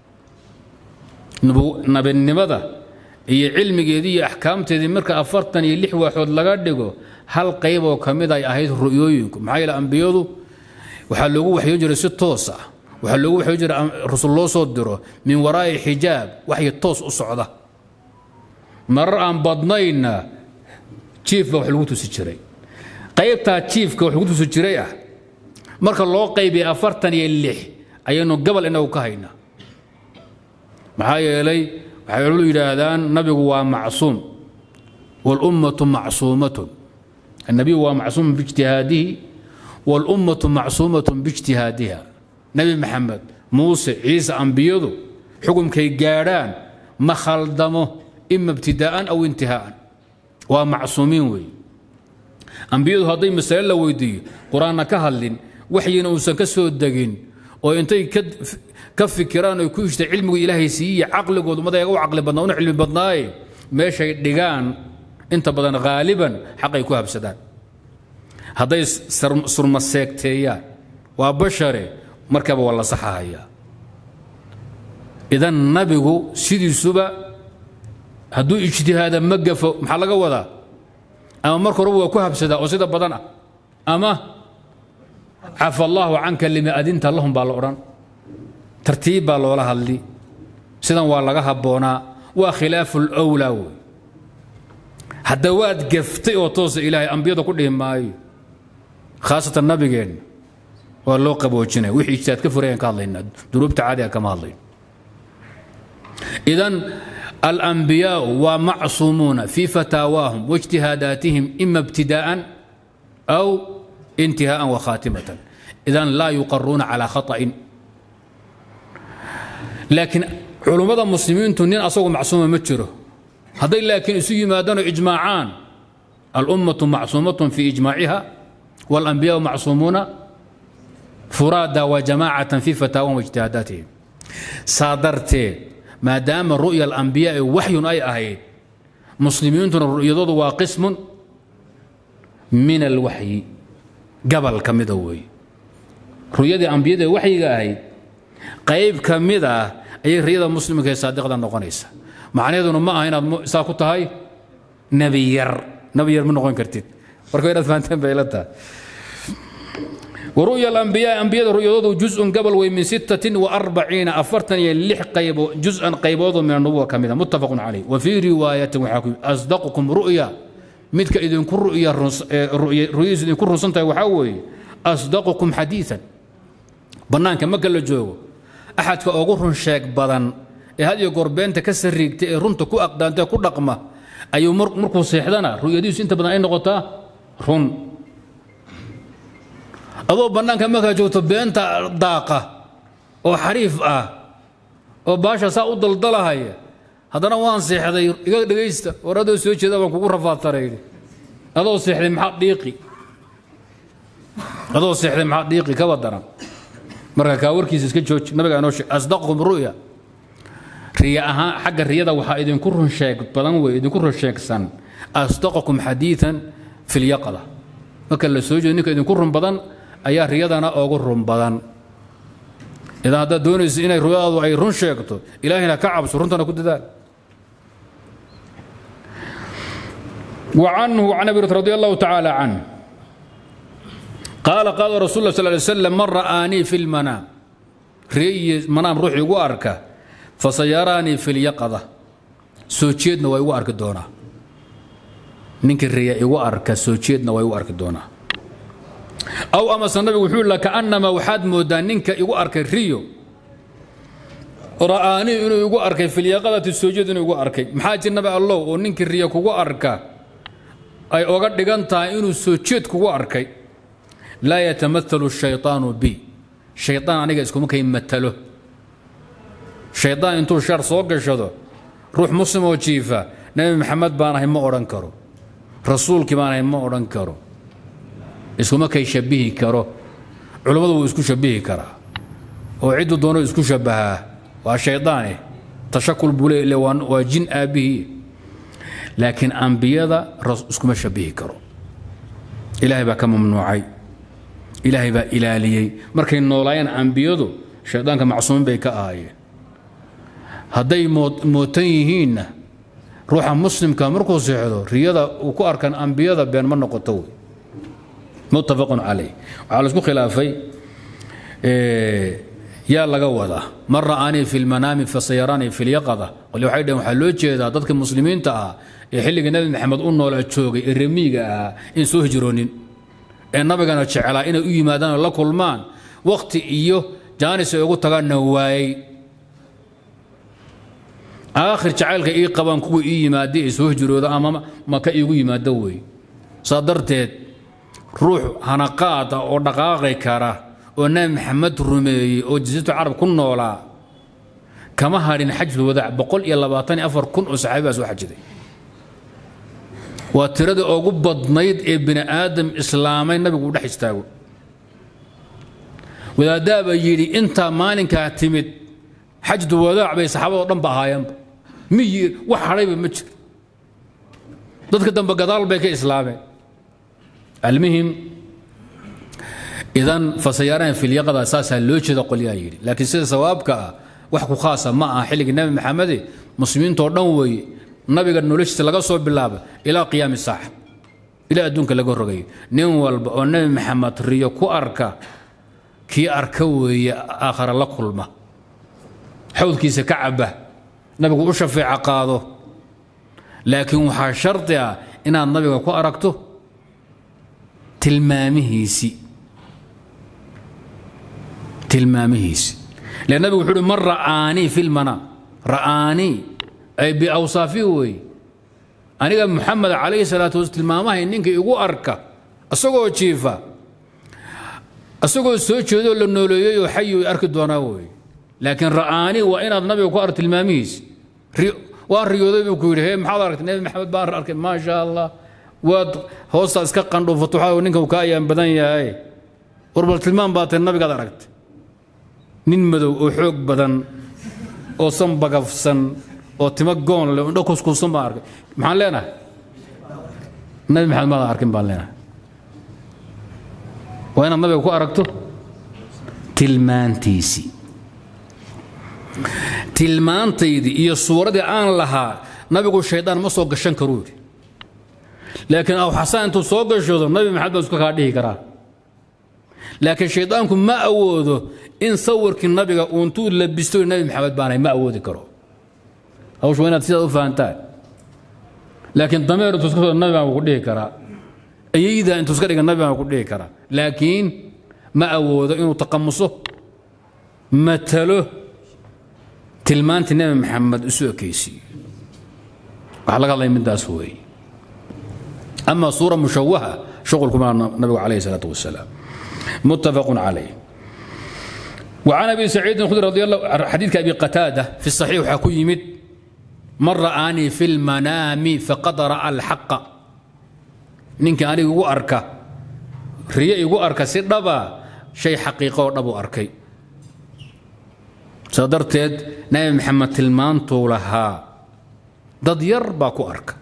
نبو نبي النبذة هي علم جدي أحكام تدي مركا أفرتن يلح واحد لقدقو هل قيبو كمدة أهيد رؤيوينكم معايا الأنبياء وحلقوا وحيجري ست توسع waxaa loogu waxuu jira rasul loo soo diro min waraa'i xijaab waxay toos u socda marar aan badnayna jiifba wax lagu tusi jiray qaybtaa jiifka wax lagu tusi jiray ah marka loo qaybiyay afartan iyo lix ayaynu gabal inagu ka haynaa maxaa yeelay waxay culimmadu yidhaahdaan nabigu waa macsuum walummatu macsuumatun النبي هو معصوم باجتهاده والأمة معصومة باجتهادها nabi maxamed muuse ciise ambiyadu xukumkay gaadhaan ma khaldamo ima ibtidaa'an aw intihaa'an waa macsuumiin weeye ambiyadu hadday masale la weydiiyo qur-aanna ka hadlin waxyina uusan ka soo degin oo intay ka fikiraan oy ku ishta cilmigu ilaahay siiyiya caqligoodu madaga u caqli badnaa una cilmi badnaaye meeshay dhigaan inta badan haaliban xaqay ku habsadaan hadday surma seegteeyaan waa bashare markaba waa la saxahayaa idan nabigu sidiisuba hadduu ijtihaada ma gafo maxaa laga wadaa ama marka horeba waa ku habsadaa oo sida badan ah ama cafa allaahu canka lima adinta lahum baa la odhan tartiib baa loola hadli sidan waa laga habboonaa waa khilaafu lwlaa wey hadda waad gaftay oo toosa ilaahay ambiyada ku dhihi maayo khaasatan nabigeenna waa loo qaboojinaya wixii ijtihaad ka furayaan ka hadlaynaa dunuubta caadiga kama hadlayno idan الأنبياء ومعصومون في فتاواهم واجتهاداتهم إما ابتداء أو انتهاء وخاتمة إذا لا يقرون على خطأ لكن علماء المسلمين تنين أصوغ معصومة متشره هذا لكن يسوي مادان إجماعان الأمة معصومة في إجماعها والأنبياء معصومون فرادى وجماعة في فتاواهم واجتهاداتهم صادرتين maadaama ru'ya alambiyaai waxyun ay ahayd muslimiintuna ru'yadoodu waa qismun min alwaxyi gabal ka mida weeye ru'yadii ambiyada waxyiga ahayd qayb ka mid ah ayay riyada muslimka ee saadiqda noqonaysa macnaheeduna ma aha inaad saa ku tahay nebi yar nebi yar ma noqon kartid marka inaad fahanteen bay la tahay ورؤيا الأنبياء أنبياء رؤيا جزء قبل ومن ستة وأربعين أفرتن يلح قيب جزءا قيبوض من النبوة كاملة متفق عليه وفي رواية وحاكم أصدقكم رؤيا متك إذن كن رؤيا رؤيا رؤيا إذن كن رسنتا وحاوي أصدقكم حديثا بنان كما قال جو أحد كأغر شاك بدن هذه قربين تكسر ريك رنت كو أقدان كو رقمة أيو مركو سيحدنا رؤيا دي أنت بدن أي نقطة رن adoo bannaanka markaa joogto beenta daaqa oo xariif ah oo baasha saa u daldalahaya haddana waan seexday iga dhegaysta war adoo soo jeeda baan kugu rafaadtarayni adoo seexday maxaa dhiiqi adoo seexday maxaa dhiiqi kaba daran marka kaa warkiisa iska jooji nabiga inoo sheeg asdaqkum ru'ya riya ahaan xagga riyada waxaa idinku run sheeg badan wey idinku run sheegsan asdaqakum xadiidan fi lyaqada marka la soo jeedo ninka idinku run badan ayaa riyadana ugu run badan idan haddaad doonayso inay ruyadaadu ay run sheegto ilaahayna ka cabso runtana ku dadaal وعنه عن ابي رضي الله تعالى عنه قال قال رسول الله صلى الله عليه وسلم من رآني في المنام ري منام روحي واركه فسيراني في اليقظه سوجيدنا way u arki doonaa ninka riya igu arka soojeedna way u arki doonaa aw amase nabigu wuxuu la kaanama waxaad moodaa ninka igu arkay riyo ra'aanii inuu igu arkay filyaqadati soojeed inuu igu arkay maxaa jir nabi allow oo ninkii riyo kugu arka ay oga dhigan tahay inuu soojeed kugu arkay laa yatamaalu shayطaanu bi shayطaan aniga iskuma kay matalo shayطaan intuu shar soo gashado ruux muslim oo jiifa nebi maxamed baan ahay ma odhan karo rasuulkii baan ahay ma odhan karo iskuma kay shabihi karo culummadu wuu isku shabihi karaa oo cidduu doono isku shabahaa waa shaydaane tashakul buu le waa jin aabbihii laakiin ambiyada iskuma shabihi karo ilaahay baa ka mamnuucay ilaahay baa ilaaliyey markay noolaayeen ambiyadu shaydaanka macsuumin bay ka ahaayeen hadday mootan yihiinna ruuxa muslimka markuu seexdo riyada uu ku arkan ambiyada been ma noqoto wey muttafaqun calayh waxaa la isku khilaafay yaa laga wadaa man ra'aanii fi lmanaami fasayaraanii fi lyaqada qole waxay dhaheen waxaa loo jeedaa dadka muslimiinta ah ee xilliga nebi maxamed u noolaa joogay ee remiiga ahaa in soo hijroonin ee nabigana jecelaa inay u yimaadaan oo la kulmaan wakhti iyo jaanis ay ugu tagaanna waayey aakhir jacaylka ii qabaan kuwa ii yimaada ee soo hijrooda ama maka iigu yimaado wey saa darteed ruux hanaqaada oo dhaqaaqi kara oo nabi maxamed rumeeyey oo jasiiratu carab ku noolaa kama hadhin xajul wadaac boqol iyo labaatan iyo afar kun oo saxaabi baa soo xajiday waa tiradii ugu badnayd ee bini aadam islaamay nabigu u dhex istaago wadaadaabaa yidhi intaa maalinkaa timid xajdu wadaac bay saxaabadoo dhan ba ahaayeenba miyi wax hadhayba ma jiro dadka dambe gadaal bay ka islaameen almuhim idan fasayaaraan filyaqada saasaa loo jeeda qolyaa yidhi laakiin sida sawaabka ah wax ku khaasa ma aha xilligii nabi maxamede muslimiintoo dhan weeye nabiga noloshiisa laga soo bilaaba ilaa qiyaami saaxa ilaa adduunka laga rogayo nin walba oo nabi maxamed riyo ku arka kii arka weeye aakhara la kulma xawdkiisa ka caba nabigu u shafeeca qaado laakiin waxaa shardi ah inaad nabiga ku aragto tilmaamihiisii tilmaamihiisi le nabigu wuxuu uhi man ra'aanii fi lmanaam ra'aanii ay biawsaafihi weeye aniga muxamed calayhi salaatu wasalaam tilmaamahay ninka igu arka isagoo jiifa isagoo soo jeedoo la nooleeyey oo xayi way arki doonaa weeye laakiin ra'aanii waa inaad nabiga ku arko tilmaamihiisi waan riyooday buu ku yidhi hee maxaad aragtay nebi maxamed baan arkay maa sha allah waad hoosta iska qandhuufato waxaa ninka uu ka ayaan badan yahay warbal tilmaam baa tahay nabigaad aragtay nin madow oo xoog badan oo san bagafsan oo timo goon leh indho kuskuusan baan arkay maxaan leenahay nabi maxamed maadan arkin baan leenahay waa inaad nabiga ku aragto tilmaantiisii tilmaantaydii iyo suuradii aan lahaa nabigu shaydaan ma soo gashan karuu yidhi laakiin aw xasaan intuu soo gashoodo nabi maxamed baa iska kaa dhihi karaa laakiin shaydaanku ma awoodo in sawirkii nabiga uuntuu labisto nabi maxamed baanay ma awoodi karo hawshu waa inaad sidaad u fahantaan laakiin dameer intuu iska soo nabi baan ku dhihi karaa ayayda intuu iska dhiga nabi baan ku dhihi karaa laakiin ma awoodo inuu taqamuso matalo tilmaantii nabi maxamed isu ekaysiiyo waxaa laga hadlaya midaas weeye ama suura mushawaha shuqulkuma nabigu calayhi salaatu wasalaam muttafaqun calayh وعن ابي سعيد الخدري رضي الله حديث ابي قتاده في الصحيح وحكو يمد من رآني في المنام فقد رأى الحق نينك أنا يقول أركا ريا يقول أركا سيدبا شيء حقيقة ودبو أركي صدرتد نبي محمد تلمان طولها dad yar baa ku arka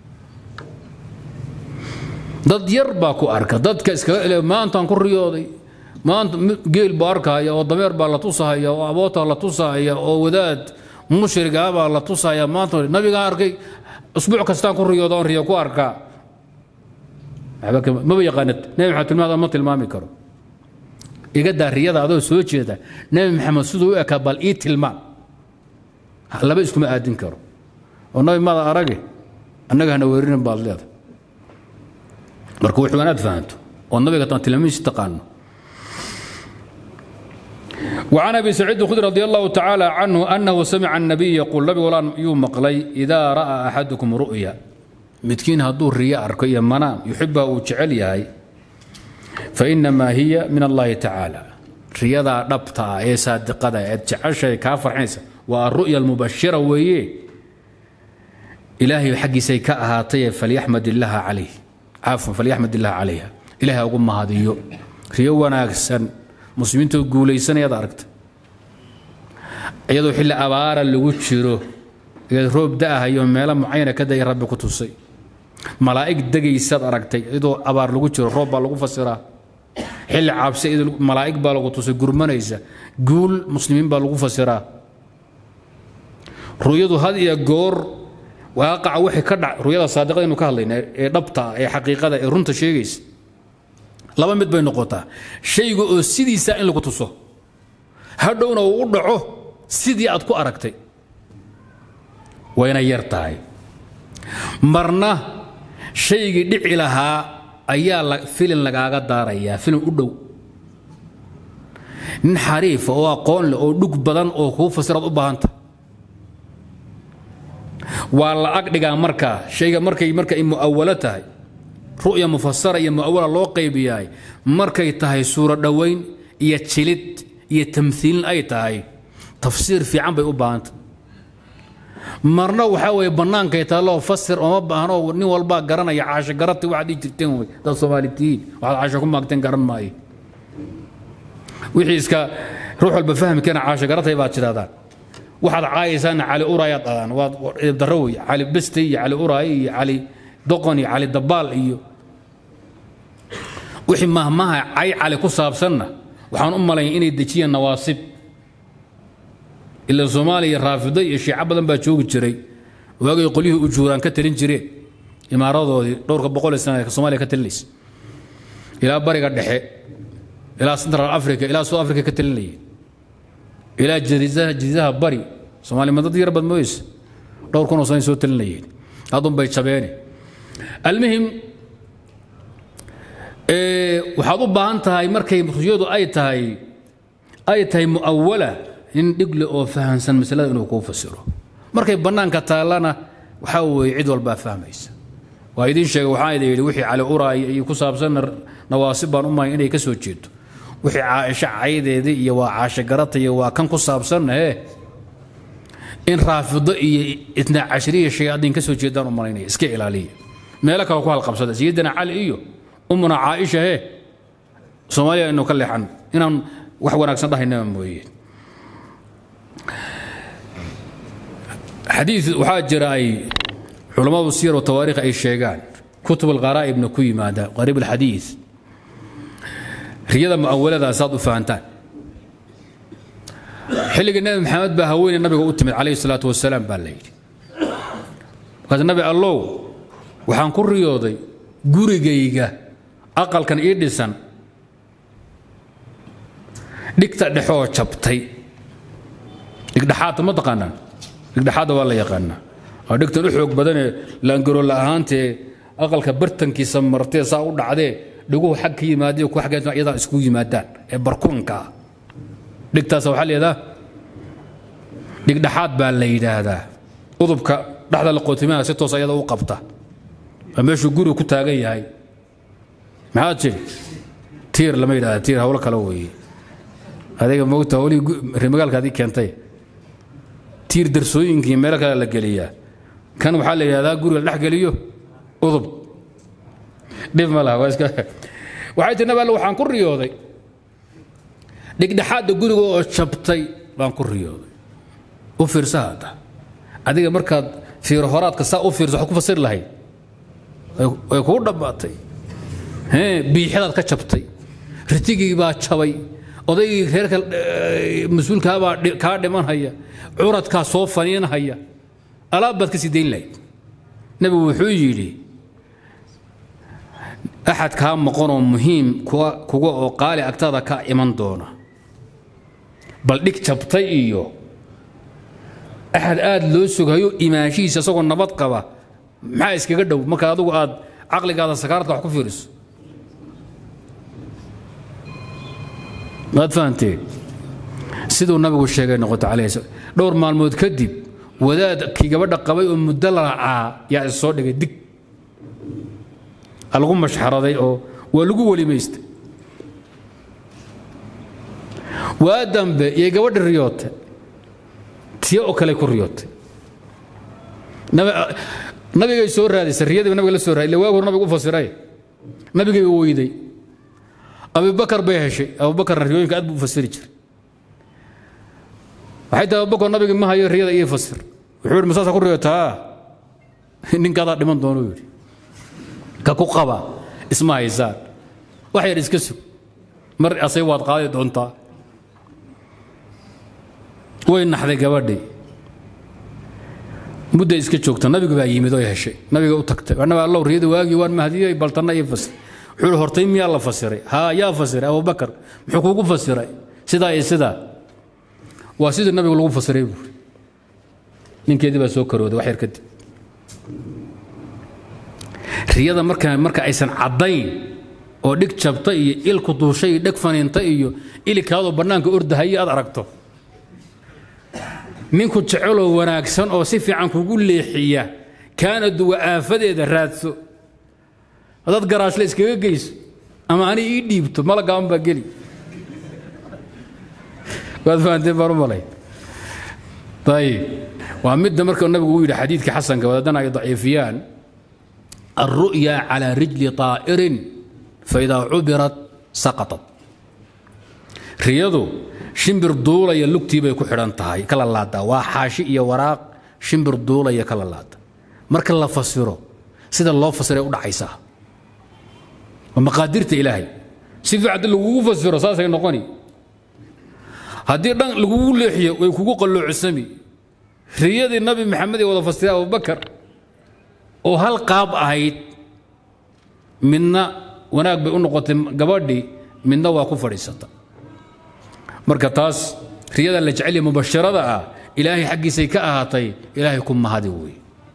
dad yar baa ku arka dadka iskaga ele maantaan ku riyooday maanta geel baa arkahaya oo dameer baa la tusahaya oo aboota la tusahaya oo wadaad mushrigaa baa la tusahaya maanta nabigaa arkay usbuuc kastaan ku riyooda oon riyo ku arkaa maba yaqaanad nebi maxamed tilmaada ma tilmaami karo iga daa riyada adoo soo jeeda nebi maxamed siduu u ekaa bal ii tilmaam laba iskuma aadin karo oo nabi maada arage annaga hana weerinin baad leedahay marka wuxuu inaad fahanto oo nabiga taan tilmaamihiisa taqaano وعن ابي سعيد الخدري رضي الله تعالى عنه انه سمع النبي يقول نبي ولا يوم مقلي اذا راى احدكم رؤيا متكين هدور رياء اركيا منام يحبها وجعل ياي فانما هي من الله تعالى رياضة دبتا اي صادقة جعل شيء كافر حيسا والرؤيا المبشرة ويه ilaahay xaggiisay ka ahaatay falyaxmad illaaha calayh cafwan falyaxmad illaaha calayha ilaahay ugu mahadiyo riyo wanaagsan muslimiintoo guulaysanayaad aragta iyadoo xilli abaara lagu jiro iyad roob da'ahayo meelo mucayana ka daya rabbi ku tusay malaa'ig degaysaad aragtay iyadoo abaar lagu jiro roob baa lagu fasiraa xilli cabsi malaa'ig baa lagu tusay gurmanaysa guul muslimiin baa lagu fasiraa ru'yadu had iyo goor waaqaca wixii ka dhac ru'yada saadiqadaynu ka hadlayna ee dhabta ee xaqiiqada ee runta sheegaysa laba mid bay noqotaa shayga oo sidiisa in lagu tuso hadhowna uu u dhaco sidii aad ku aragtay wayna yar tahay marna shaygii dhici lahaa ayaa filin lagaaga daarayaa filin u dhow nin xariifa oo aqoon leh oo dhug badan oo kuu fasiraad u baahanta waa la ag dhigaa markaa shayga markay marka ay mu'awalo tahay ru'ya mufasara iyo mu'awala loo qaybiyahay markay tahay suuro dhowayn iyo jilid iyo tamhiilin ay tahay tafsiir fiican bay u baahanta marna waxaa weeye bannaankay taalloo fasir ooma baahno nin walbaa garanaya caasho garati waxaad dhihi jirteen wey dad soomaalitiin waxaad caasho ku maagteen garan maayo wixii iska ruux walba fahmi keena caasho garatay baad tidhahdaan waxaad caayaysaana cali uraayaad dhadaan waad darro wey cali beste iyo cali uraaye iyo cali doqon iyo cali dabaal iyo wixii mahmaha cay cali ku saabsanna waxaan u malaya inay dejiyeen nawaasib ila soomaaliya raafido iyo shiico badan baa joogi jiray waagay qolyihii ujuuraan ka talin jireen imaaradoodii dhowrka boqol sana soomaaliya ka talinaysa ilaa bariga dhexe ilaa central africa ilaa south africa ka talinayeen ilaa jadiidaha jadiidaha bari soomaaliya ma dad yar bad mooysa dhowr kunoo sana soo talinayeen adun bay jabeene almuhim waxaad u baahan tahay markay ruyadu ay tahay ay tahay mu'awala nin dhigle oo fahamsan masalada inuu kuu fasiro markay bannaanka taallana waxaa weeye cid walbaa fahmaysa waa idiin sheegay waxaan idin yidhi wixii cali uraay iyo ku saabsanna nawaasib baan u mahay inay ka soo jeedo wixii caaisho caydeedii iyo waa caasho garata iyo waa kan ku saabsanna ee in raafido iyo itnaa cashriya shayaadiin ka soo jeedaan u malaynaya iska ilaaliya meelo kale ku halqabsada sayidina cali iyo umuna caaisha hee soomaaliya inu ka leexan inaan wax wanaagsan dhahaynaba mooye xadiid waxaa jira ay culammadu siyar wa tawaariikh ay sheegaan kutub alqaraa'ibna ku yimaada qariib alxadiid riyada mu'awalada saad u fahantaan xilligii nebi maxamed baa haweeney nabiga u timid calayhi salaatu wasalaam baa la yidhi markaas nabi allow waxaan ku riyooday gurigayga aqalkan ii dhisan dhigta dhexoo jabtay dhigdhexaadta ma taqaanaan dhigdhexaadda waa la yaqaanaa waa dhigtan u xoog badanee laangaroola ahaantee aqalka bartankiisa martee saa u dhacdee dhiguhu xag ka yimaadee ku xaggeed iyadaa isku yimaadaan ee barkuunka ah dhigtaasa waxaa leedaa dhigdhexaad baa la yidhaahdaa udubka dhexda la qootimaha si toos ayada u qabta waa meeshuu gurigu ku taagan yahay maxaad jiri tiir lama yidhahda tiir hawlo kale weeye adiga moogta hawlihii reemagaalka adii keentay tiir darsooyinkii meelo kale la geliyaa kan waxaa la yidhahdaa guriga la dhex geliyo udub dhib ma laha waxay tii nabi alle waxaan ku riyooday dhigdhexaadda guriga oo jabtay baan ku riyooday u fiirsa hadda adiga markaad fiiro horaadka saa u fiirso waxaad ku fasiri lahayd way kugu dhammaatay biixidaad ka jabtay ritigii baa jabay odaygii reerka mas-uulkaabaa kaa dhimanhaya curadkaa soo faniinhaya alaab baad ka sii dayn lahayd nebigu wuxuu yidhi axad kaa maqanoo muhiim kuga oo qaali agtaada ka iman doona bal dhig jabtay iyo axad aad loo sugayo imaanshihiisa isagoo nabad qaba maxaa iskaga dhow marka adugu aad caqligaada sakaarta wax ku fiiriso maad fahanteen siduu nabigu sheegay noqoto calayhi dhowr maalmood kadib wadaadkii gabadha qabay oo muddo lacaa yaa is soo dhigay dig lagu mashxaraday oo waa lagu welimaystay waa dambe iyo gabadhi riyootay tiyo oo kale ku riyootay nabigay soo raadisay riyadiiba nabiga la soo raadiy illa waag hor nabiga u fasiray nabigay weyday abubakar bay heshay abubakarna riyooyinka aad buu u fasiri jiray waxay tahay abubakar nabigi ma hayo riyada iyo fasir wuxuu yidhi masaasa ku riyotaa ninkaadaa dhiman doonuu yidhi ka ku qaba isma haysaan wax yar iska sug mar asay waad qaadi doontaa way naxday gabadhii mudday iska joogta nabigu baa yimid oo heshay nabiga u tagtay anaba allow riyada waagii waan mahdiyey baltanna iyo fasir wuxuu hi hortay miyaa la fasiray haa yaa fasiray abubakar muxuu kuugu fasiray sidaa iyo sidaa waa sidii nabigu lagu fasiray buuri ninkeedii baa soo karooday wax yar kadib riyada marka marka aysan caddayn oo dhig jabta iyo ilku duushay iyo dheg faniinta iyo ilikaadoo bannaanka ordahaya aad aragto ninku jeceloo wanaagsan oo si fiican kugu leexiya kaana duwa aafadeeda raadso haddaad garaashle iskaga geyso ama ani ii dhiibto malagaaban baa geli waad fahanteen baan u malay ayib waa midda marka nabigu uu yidhi xadiidkii xasanka wadaadana ay daciifiyaan alru'ya calaa rijli طaa'irin faidaa cubirat saqaطat riyadu shimbir duulaya lugtii bay ku xidhan tahay kala laadaa waa xaashi iyo waraaq shimbir duulaya kala laada marka la fasiro sida loo fasiray u dhacaysaa waa maqaadirta ilaahay si fiican haddii lagugu fasiro saasay noqoni haddii dhan lagugu leexiyo way kugu qalloocsami riyadii nabi maxamed ee wada fasiray abubakar oo hal qaab ahayd midna wanaag bay u noqotay gabadhii midna waa ku fadhiisata marka taas riyada la jecel mubashirada ah ilaahay xaggiisay ka ahaatay ilaahay ku mahadi wey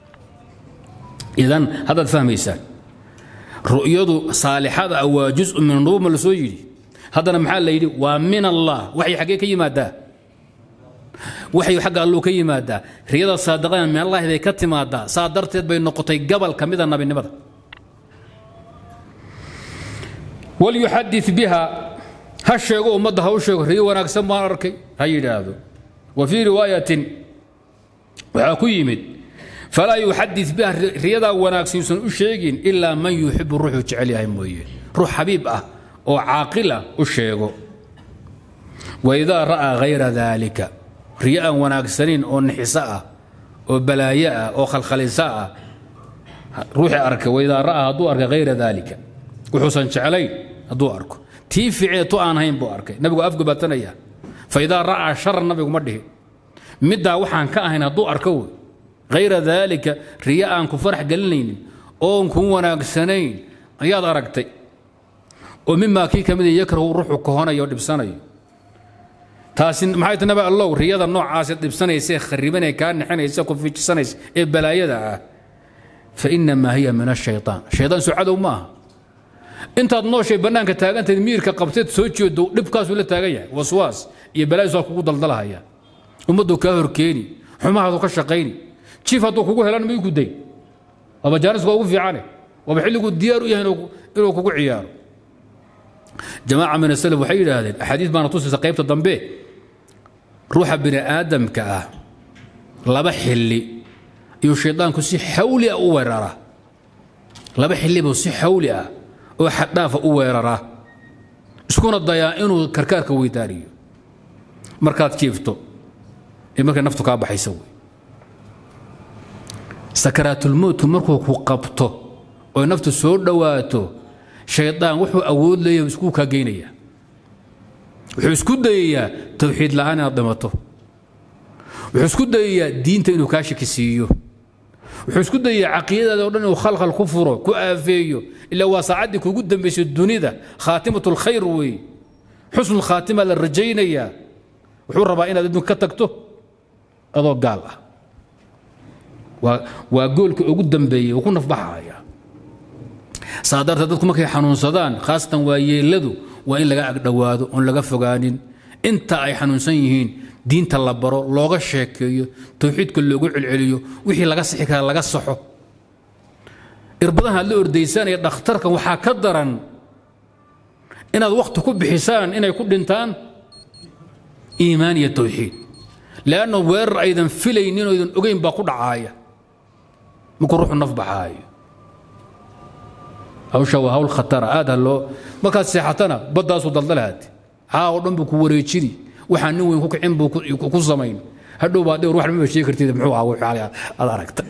idan haddaad fahmaysaan ru'yadu saalixada ah waa jusu min nubuuma la soo yidhi haddana maxaa la yidhi waa min allah waxay xaggee ka yimaadaa waxay xagga alluu ka yimaadaa riyada saadiqada min allahi bay ka timaadaa saa darteed bay noqotay gabal ka mida nabinimada walyuxadid biha ha sheego ummadda ha u sheego riyo wanaagsan baan arkay ha yidhaahdo wa fii riwaayatin waxaa ku yimid falaa yuxadid biha riyadaa wanaagsan u sheegin ilaa man yuxibu ruuxuu jecel yahay mooye ruux xabiib ah oo caaqil ah u sheego waidaa ra'aa hayra daalika riyo aan wanaagsanayn oo nixiso ah oo balaayo ah oo khalkhaliso ah ruuxii arka waidaa ra'aa hadduu arkay hayra daalika wuxuusan jeclayn hadduu arko tii ficee tu aan hayn buu arkay nabigu afgubaatanaya faidaa ra'aa sharan nabigu ma dhihin middaa waxaan ka ahayn hadduu arko wey hayra daalika riyo aan ku farax gelinaynin oon ku wanaagsanayn ayaad aragtay oo mimaa kii ka mida yakrahu ruuxu kahonayo o dhibsanayo taasi maxay ta nabi allow riyada noocaasee dhibsanaysa ee kharibanee kaa nixinaysa ku fijisanaysa ee balaayada ah fa inamaa hiya min ashaytaan shaydaan soo cadow ma aha intaad nooshay bannaanka taagantayd miirka qabteed soo jeedo dhibkaasuu la taagan yahay waswaas iyo balaayis waa kugu daldalahaya ummaddu kaa horkeeni xumahaadu ka shaqayni jiif hadduu kugu helan ma igu day waaba jaanisku waa ugu fiicane waaba xilliguu diyaar u yahay inuu kugu ciyaaro jamaaca min asalaf waxay yidhaahdeen axaadiis baana tusaysa qaybta dambe ruuxa bini aadamka ah laba xilli iyuu shaydaanku si xawli ah u weeraraa laba xilli buu si xawli ah oo xaddhaafa u weeraraa iskuna dayaa inuu karkaarka weydaariyo markaad jiifto ee markay naftu kaa baxaysa wey sakaraatulmowtku markuu ku qabto oo naftu soo dhowaato shaydaan wuxuu awood leeyahay iskuu kaa geynaya wuxuu isku dayayaa towxiid la'aan inaad dhimato wuxuu isku dayayaa diinta inuu kaa shaki siiyo wuxuu isku dayayaa caqiidadaada o dhan inuu khalkhal ku furo ku aafeeyo ilaa waa saacaddii kugu dambaysay dunida khaatimatu lkhayr weeye xusnu khaatima la rajaynayaa wuxuu rabaa inaad adduunka ka tagto adoo gaal ah waa goolka ugu dambeeyey uu ku nafbaxaya saa darteed dadku markay xanuunsadaan khaasatan waa yeeladu waa in laga agdhowaado oon laga fogaanin inta ay xanuunsan yihiin diinta la baro looga sheekeeyo towxiidka loogu celceliyo wixii laga sixi kara laga saxo irbadaha aad la ordaysanaya dhakhtarkan waxaa ka daran inaad wakhti ku bixisaan inay ku dhintaan iimaan iyo towxiid leanna weerar aydan filaynin oo aydan ogeyn baa ku dhacaaya markuu ruuxu naf baxaayo hawsha waa hawl khatara aad ha loo markaad seexatana baddaasuu daldalahaati haa oo dhan buu ku wareejini waxaa nin weyn ku kicin buu ku samayn hadhow baa dhowr wax maba sheegi kartid muxuu ahaa wixii aad aragta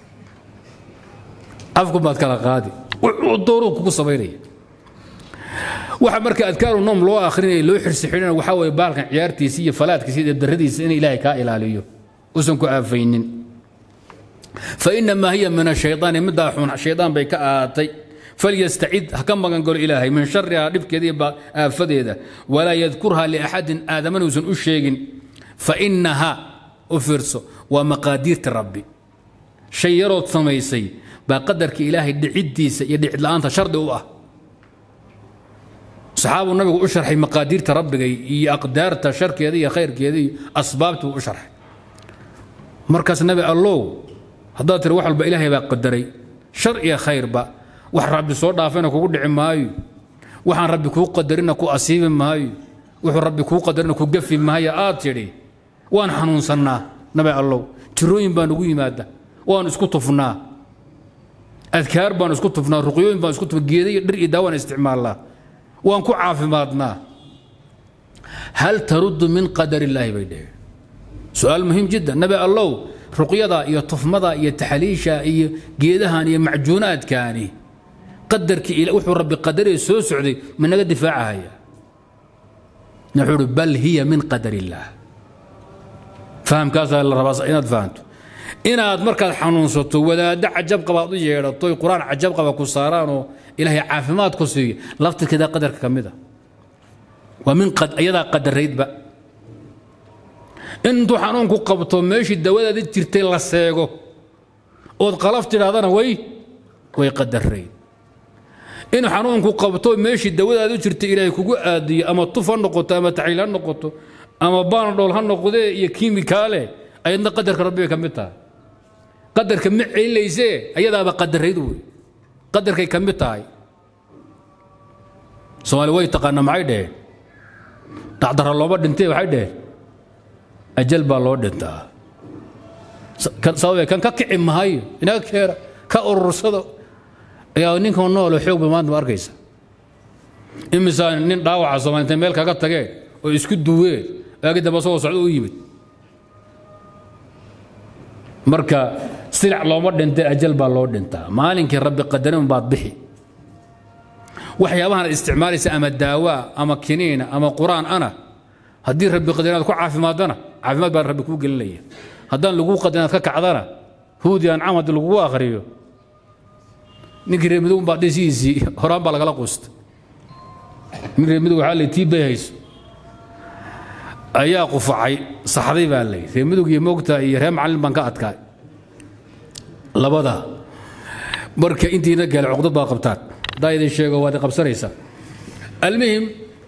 afku baad kala qaadi wuxuu dooruu kugu samaynaya waxa marka adkaaru noom loo akhrinaya loo xirsi xidhina waxaa weeye baalkan ciyaartiisa iyo falaadkiisa iyo darradiisa in ilaahay kaa ilaaliyo usan ku aafaynin fainamaa hiya min ashayطaani middaa xun shaydaan bay ka ahaatay falyastacid ha ka magan galo ilaahay min sharihaa dhibkeeda iyo aafadeeda walaa yadkurha liaxadin aadamana uusan u sheegin fainaha u fiirso waa maqaadiirta rabbi shay yarood samaysay baa qadarka ilaahay dhiciddiisa iyo dhicid la'aanta shardi u ah saxaabuu nabigu u sharxay maqaadiirta rabbiga iyo aqdaarta sharkeeda iyo khayrkeeda iyo asbaabtii buu u sharxay markaas nabi allow haddaad tiri wax walba ilaahay baa qadaray shar iyo khayrba wax rabbi soo dhaafayna kugu dhici maayo waxaan rabbi kuu qadarina ku asiibi maayo wuxuu rabbi kuu qadarina ku gafi maayo aad tidhi waan xanuunsannaa nabi allow jirooyin baan ugu yimaada waan isku tufnaa adkaar baan isku tufnaa ruqyooyin baan isku tufnaa geeda iyo dhir iyo daawaan isticmaalnaa waan ku caafimaadnaa hal taruddu min qadar illaahi bay dheheen su-aal muhiim jiddan nabi allow ruqyada iyo tufmada iyo taxliisha iyo geedahan iyo macjuunaadkaani qadarkii wuxuu rabbi qadaree soo socday ma naga difaacahaya wuxuu uhi bal hiya min qadar illaah fahamkaasaa la rabaa inaad fahanto inaad markaad xanuunsato wadaaddo cajab qabaad u yeedhato qur-aan cajab qaba ku saaraanoo ilaahay caafimaad ku siiyo laftirkeeda qadarka ka mid a waa min iyadaa qadaraydba intuu xanuunku qabto meeshii dawadaada jirtay la seego ood qalaf tidhaahdana way way qadarayd in xanuunku qabto meeshii dawadaadu jirtay ilaahay kugu aadiyo ama tuf ha noqoto ama taxliil ha noqoto ama baanadhool ha noqdee iyo kiimikaale ayadna qadarka rabbi bay ka mid tahay qadarka ma celinaysee ayadaaba qadarayd wey qadarkay ka mid tahay soomaali way taqaana maxay dheheen dhacdara looma dhintee waxay dheheen ajal baa loo dhintaa sababee kan ka kici mahayo inaga keera ka urursado ayaa ninkan noolo xoogba maanta ma arkaysa imisaa nin dhaawaca soomaali intay meel kaga tageen oo isku duween waagi dambe asagoo socdo u yimid marka silac looma dhintay ajal baa loo dhintaa maalinkii rabbi qadarin baad bixi waxyaabahan aad isticmaalaysa ama daawaa ama kiniina ama qur-aan ana haddii rabbi qadarin aad ku caafimaadana caafimaad baa rabbi kuu gelinaya haddaan laguu qadarin aad ka kacdana huudi ancam haddii lagugu akhriyo ninkii reer midow baa dhisihiisii horaan baa lagala quusta nin reer midow waxaa la tii bay hayso ayaa qufacay saxday baa lay reer midowg iyo moogta iyo reer macallin baan ka adkaay labada marka intiina gaale cuqdad baa qabtaan haddaa idin sheego waad qabsanaysaa almuhim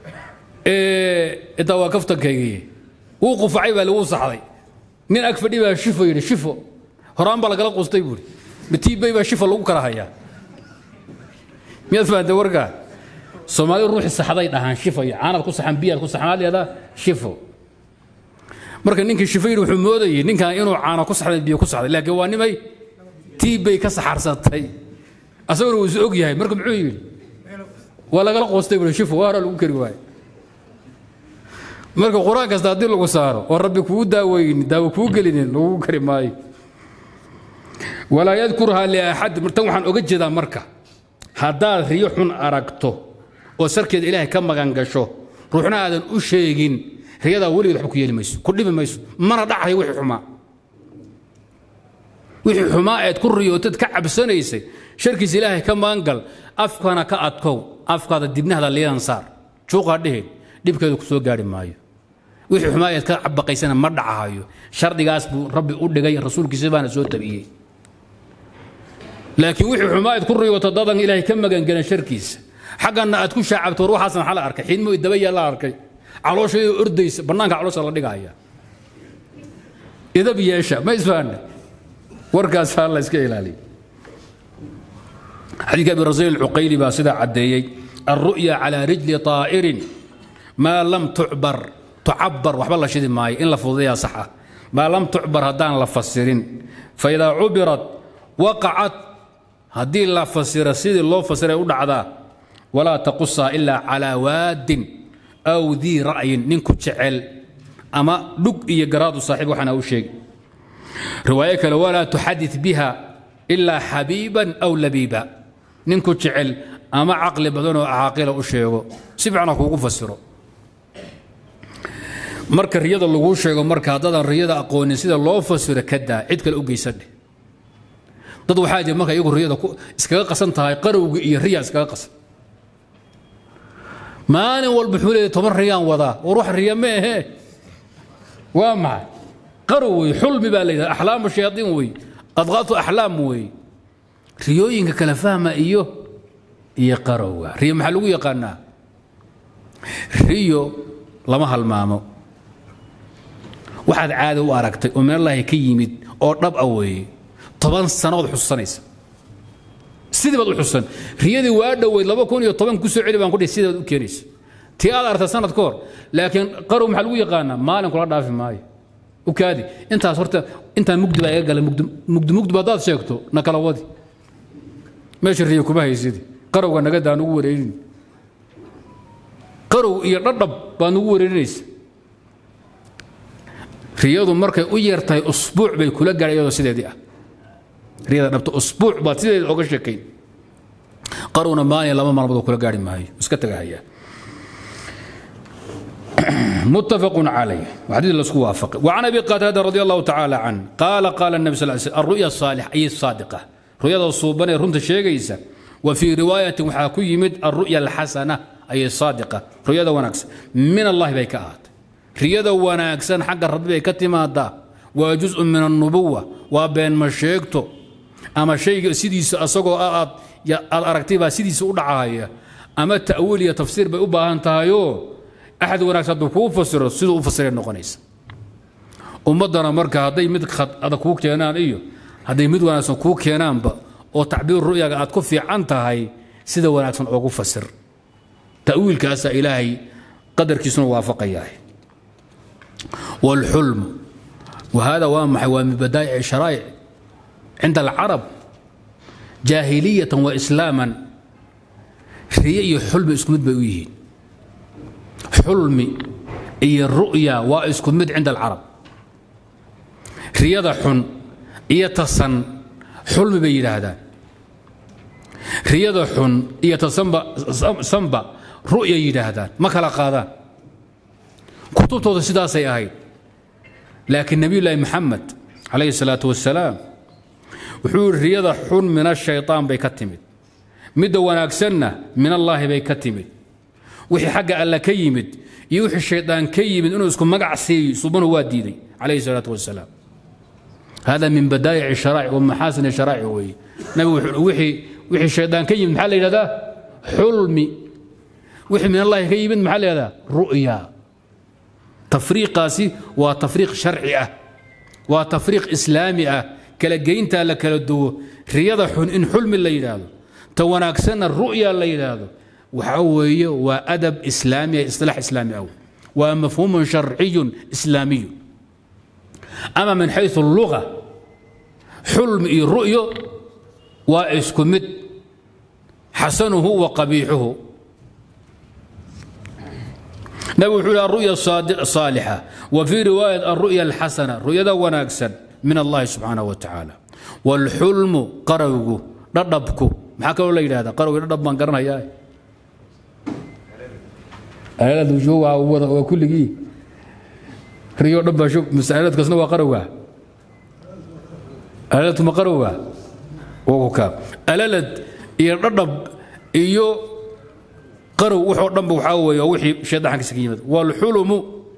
intaa waa kaftankaygii wuu qufacay baa lagu saxday nin ag fadhi baa shifo yidhi shifo horaan baa lagala qustay buuri matiibay baa shifo lagu kala hayaa miyaad fahamtay warkaa soomaali ruuxi saxday dhahaan shifo iyo caanaad ku saxan biyaad ku saxan leedaa shifo marka ninkii shifo yidhi wuxuu moodayay ninkan inuu caano ku saxday biyo ku saxday laakiin waa nimay tiibbay ka saxarsatay asaguna wuu is og yahay marka muxuu yidhi waa lagala qoostay buuri shifo waa hora lagu kari waayo marka qur-aan kasta haddii lagu saaro oo rabbi kugu daaweynin daawo kuu gelinin lagugu kari maayo walaa yadkurhaa liaxad tan waxaan oga jeedaa marka haddaad riyo xun aragto oo sarkeeda ilaahay ka magan gasho ruuxna aadan u sheegin riyadaa weligeed waxba ku yeeli mayso ku dhibi mayso mana dhacayo wixii xumaa wixii xumaa eed ku riyootad ka cabsanaysay sharkiisa ilaahay ka magan gal afkana ka adkow afkaada dibnahda liidan saar juuqaa dheheen dhibkeedu ku soo gaari maayo wixii xumaa eed ka baqaysana ma dhacahayo shardigaas buu rabbi u dhigay rasuulkiisa baana soo tabiyey laakiin wixii xumaa eed ku riyooto dadan ilaahay ka magangelan sharkiisa xaggana aad ku shaacabto war waxaasna waxaa la arkay xidmo dabayaa la arkay calooshaydoo ordaysa bannaanka caloosha la dhigaya idab yeesha ma isfahanna warkaasaa la iska ilaaliya xadiidka abi rasiil alcuqayli baa sidaa caddeeyey alru'ya calaa rijli طaa'irin maa lam tucbar tucabar waxba la shidi maayo in la fududayaa sax ah maa lam tucbar haddaan la fasirin faidaa cubirat waqacad haddii la fasira sidii loo fasiray u dhacdaa walaa taqusaa ilaa calaa waadin aw dii ra'yin ninku jecel ama dhug iyo garaadu saaxiib waxaana u sheegi riwaayo kale walaa tuxadid biha ilaa xabiiban aw labiiba ninku jecel ama caqli badan oo caaqila u sheego si fiicana kuugu fasiro marka riyada laguu sheego marka haddaadan riyada aqoonin sida loo fasiro ka daa cid kale u geysadhe dad waxaa jira marka iyagu riyada iskaga qasan tahay qarowga iyo riya iskaga qasan maalin walba wuxuu leeyahy toban riyaan wadaa war wax riya ma ahee waa maxay qarow wey xulmi baa la yidhahda axlaamu shayaadiin wey adqaatu axlaam wey riyooyinka kala fahma iyo iyo qarowga riyo maxaa lagu yaqaanaa riyo lama halmaamo waxaad caada u aragtay oo meelallaahi ka yimid oo dhab a weeye toban sannadood xusuusanaysa sidii baad u xusan riyadii waa dhoweyd laba kun iyo toban kusoo celi baan kudhi sidii baad u keenaysa tii aad aragtay sanad ka hor laakiin qarow maxaa lagu yaqaanaa maalin kula dhaafi maayo u kaadi intaas horta intaan mugdi baa iga galay mugdi mugdiba haddaad sheegto na kala wadi meesha riyo kuma haysidi qarowga nagadaan ugu wareerin qarow iyo dhadhab baa nugu wareerinaysa riyadu markay u yartahay usbuuc bay kula gaadhay iyadoo sideedii ah riyada dhabta usbuuc baad sideeda oga sheekayn qarowna maalin laba maalmood kula gaari maayo iska tagahayaa متفق عليه وحديث لسكو وافق وعن ابي قتاده رضي الله تعالى عنه قال قال النبي صلى الله عليه وسلم الرؤيا الصالحه اي الصادقه رؤيا الصوبانه رنت شيغيسا وفي روايه وحاكو يمد الرؤيا الحسنه اي الصادقه رؤيا وناكس من الله بيكات رؤيا وناكس حق الرب بيكتمادا وجزء من النبوه وبين ما شيغتو اما شيء سيديس اسغو اد aragtay sidiisa u dhacaaya ama ta'wiil iyo tafsiir bay u baahan tahayo axad wanaagsan hadduu kuu fasiro siduu u fasiray noqonaysa ummaddana marka hadday mid khad adag kuu keenaan iyo hadday mid wanaagsan kuu keenaanba oo tacbiir ru'yaga aad ku fiican tahay sida wanaagsan oogu fasir ta'wiilkaasaa ilaahay qadarkiisuna waafaqayaa waalxulmu وهذا وامح ومن بدائع الشرائع عند العرب جاهلية وإسلاما ريئي حلم اسكمد بيويهين xulmi iyo ru'ya waa isku mid cinda alcarab riyada xun iyo tasan xulmi bay yidhaahdaan riyada xun iyo tasanba ru'ya yidhaahdaan ma kala qaadaan kutubtooda sidaasay ahayd laakiin nebiyullaahi maxamed calayhi salaatu wasalaam wuxuu yidhi riyada xun min ashaytaan bay ka timid midda wanaagsanna min allaahi bay ka timid wixii xagga alla ka yimid iyo wixii shaydaan ka yimid inuu isku magac siiyo subanu waa diiday calayhi salaatu wasalaam hada min badaa'ic sharaa'ic wa maxaasin sharaa'ic weeye nabigu wixii wixii shaydaan ka yimid maxaa la yidhahdaa xulmi wixii min allahi ka yimid maxaa la yidhahdaa ru'ya tafriiqaasi waa tafriiq sharci ah waa tafriiq islaami ah kala geyntaa la kala duwo riyada xun in xulmi la yidhaahdo ta wanaagsanna ru'ya la yidhaahdo waxa weeye waa adab islaami isilaax islaami aw waa mafhuumun sharciyun islaamiyu ama min xayu luga xulmi iyo ru'yo waa isku mid xasanuhu wa qabiixuhu nabigu wuxuu yihi aru'ya saalixa wa fii riwaayat aru'ya alxasana ru'yada wanaagsan min allahi subxaanahu wa tacaala waalxulmu qarowgu dhadhabku maxaa kaloo la yidhahdaa qarowgi dhadhab baan garanayaa waa kulligii riyo dhan baa masaaladkaasna waa qarowga alalad ma qarowga ka alalad iyo dhadhab iyo qarow wuxoo dhanba waxaa weeye waa wixii shaydaankiisa ka yimid waalxulumu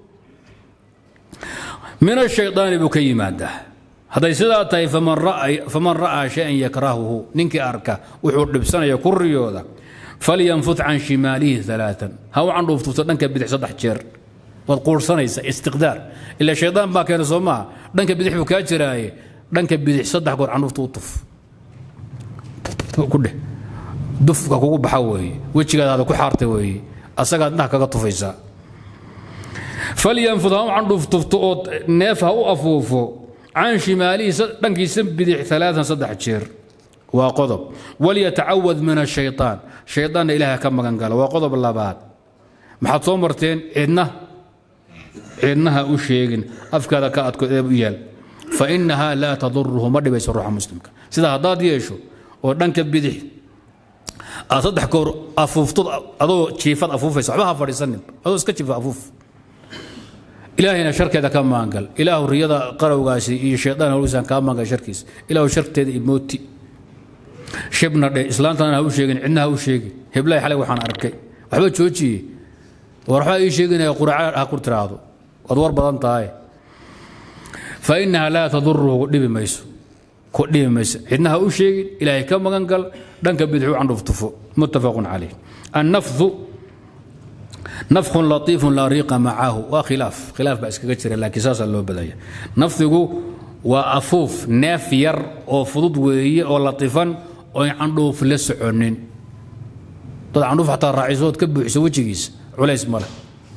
min ashaydaani buu ka yimaadaa hadday sidaa tahay faman ra'aa shayan yakrahuhu ninkii arka wuxuu dhibsanaya ku riyooda falyanfut can shimaalihi alaaan ha u candhuuftufto dhanka bidix saddex jeer waad quursanaysa istiqdaar ila shaydaan baa keena soo maaha dhanka bidix buu kaa jiraaye dhanka bidix saddex goor candhuufta u tuf kudheh dufka kugu baxa weeye wejigaadaada ku xaarta weeye asagaad indhaha kaga tufaysaa falyanfut ha u candhuuftufto oo neef ha u afuufo can shimaalihi dhankiisa bidix alaaan saddex jeer waa qodob walyatacawad min ashayطaan shayطaanna ilaah ka magan gala waa qodob labaad maxaad soo marteen cidna cidnaha u sheegin afkaada ka adko eeb u yaal fainaha laa taduruhu ma dhibayso ruuxa muslimka sida haddaad yeesho oo dhanka bidix aad saddex goor afuuftod adoo jiifad afuufaysa waxba ha fadhiisanin adoo iska jiifa afuuf ilaahayna sharkeeda ka maangal ilaahu riyada qarowgaasi iyo shaydaan hawlisan kaa maangal sharkiisa ilaahu sharteeda imooti shibna dhe islaantana ha u sheegin cidna ha u sheegin heblahay xalay waxaan arkay waxba joojiye war waxbaa ii sheeginaya quraca ha ku tiraahdo waad war badan tahay fa inaha laa taduruhu dhibi mayso ku dhibi mayso cidna ha u sheegin ilaahay ka magan gal dhanka bidixu candhuftufo muttafaqun calayh annafdu nafkhun latiifun laa riiqa macahu waa khilaaf khilaaf baa iskaga jira laakiin saasaa loo badaya nafdigu waa afuuf neef yar oo fudud weeye oo latifan oo candhuuf la soconin dad candhuuf xataa raacisood ka buuxiso wejigiisa culays male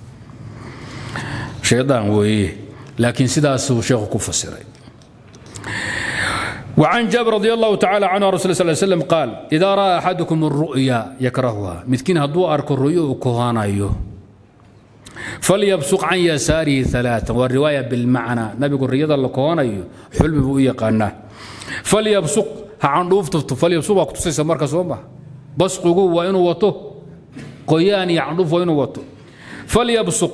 shaydaan weeye laakiin sidaasuu sheekhu ku fasiray وعن جابر رضي الله تعالى عنه رسول الله صلى الله عليه وسلم قال إذا رأى أحدكم الرؤيا يكرهها متكين هدو أرك الرؤيا كهانا أيوه فليبصق عن يساره ثلاثة والرواية بالمعنى نبي يقول رياضة الله كهانا أيوه حلم بوئي قانا فليبصق عن روف فليبصق وقت سيسا مركز وما بصق وإنه وطه قياني عن روف وإنه وطه فليبصق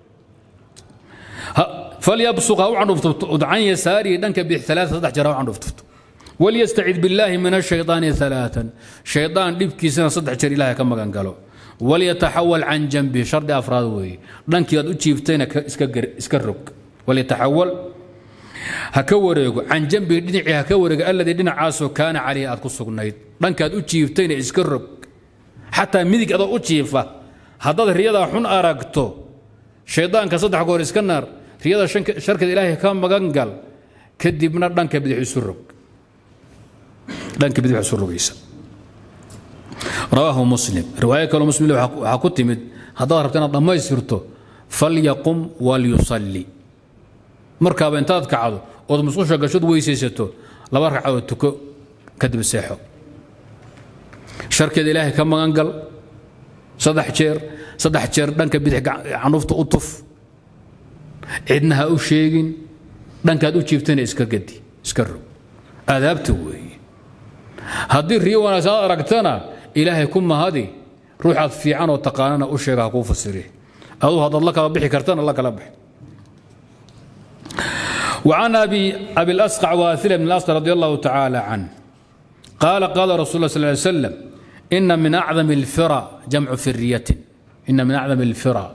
فليبصق أو عن روف عن يساره دنك بثلاثة صدح جرى عن روف وليستعذ بالله من الشيطان ثلاثا شيطان دبكي سنة صدح جرى الله كما كان قالوا وليتحول عن جنبه شرط أفراد وي دنك يد أجيبتين اسكرك وليتحول هكوريق عن جنبه دنعي هكوريق الذي دنع عاسو كان عليه أدكو سقنيد دنك يد أجيبتين اسكرك حتى مدك أدو أجيبه هذا الرياضة حن أرقتو شيطان كصدح قول اسكنر riyada sharkada ilaahay ka magan gal kadibna dhanka bidix isu rog dhanka bidix isu rogaysa rawaahu muslim riwaayo kaloo muslim waxaa ku timid haddaad rabta inaad dhammaystirto falyaqum walyusalli markaaba intaad kacdo ood musqusha gashood weysaysato laba ragcadood tuko kadib seexo sharkeeda ilaahay ka magan gal saddex jeer saddex jeer dhanka bidix canuufta u tuf cidna ha u sheegin dhankaad u jiibtana iska gadi iska rog aadaabta weeye haddii riyo wanaagsan aad aragtana ilaahay ku mahadi ruuxaad fiican oo taqaanana u sheega ha kuu fasiri aduu haddaad la kala bixi kartana la kala bixi وعن أبي أبي الأسقع واثلة بن الأسقع رضي الله تعالى عنه قال قال رسول الله صلى الله عليه وسلم إن من أعظم الفرى جمع فرية إن من أعظم الفرى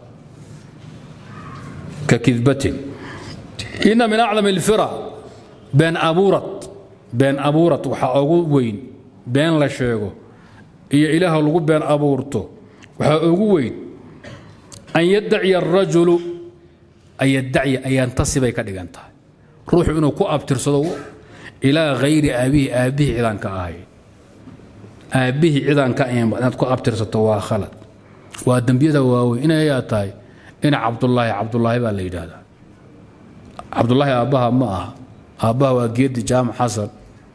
ككذبة إن من أعظم الفرى بين أبورت بين أبورت وحا وين بين لا شيغو إيا إله لغو بين أبورتو وحا وين أن يدعي الرجل أن يدعي أن ينتصب كدغانتا روح إنه كو أبترسدو إلى غير أبيه أبيه إذا كأهي أبيه إذا كأين كو أبترسدو وخلط ودنبيدا واوي إنا يا تاي ina cabdulaahi cabdulaahi baa la yidhaahdaa cabdulaahi aabbaha ma aha aabbaha waa geedi jaamac xasan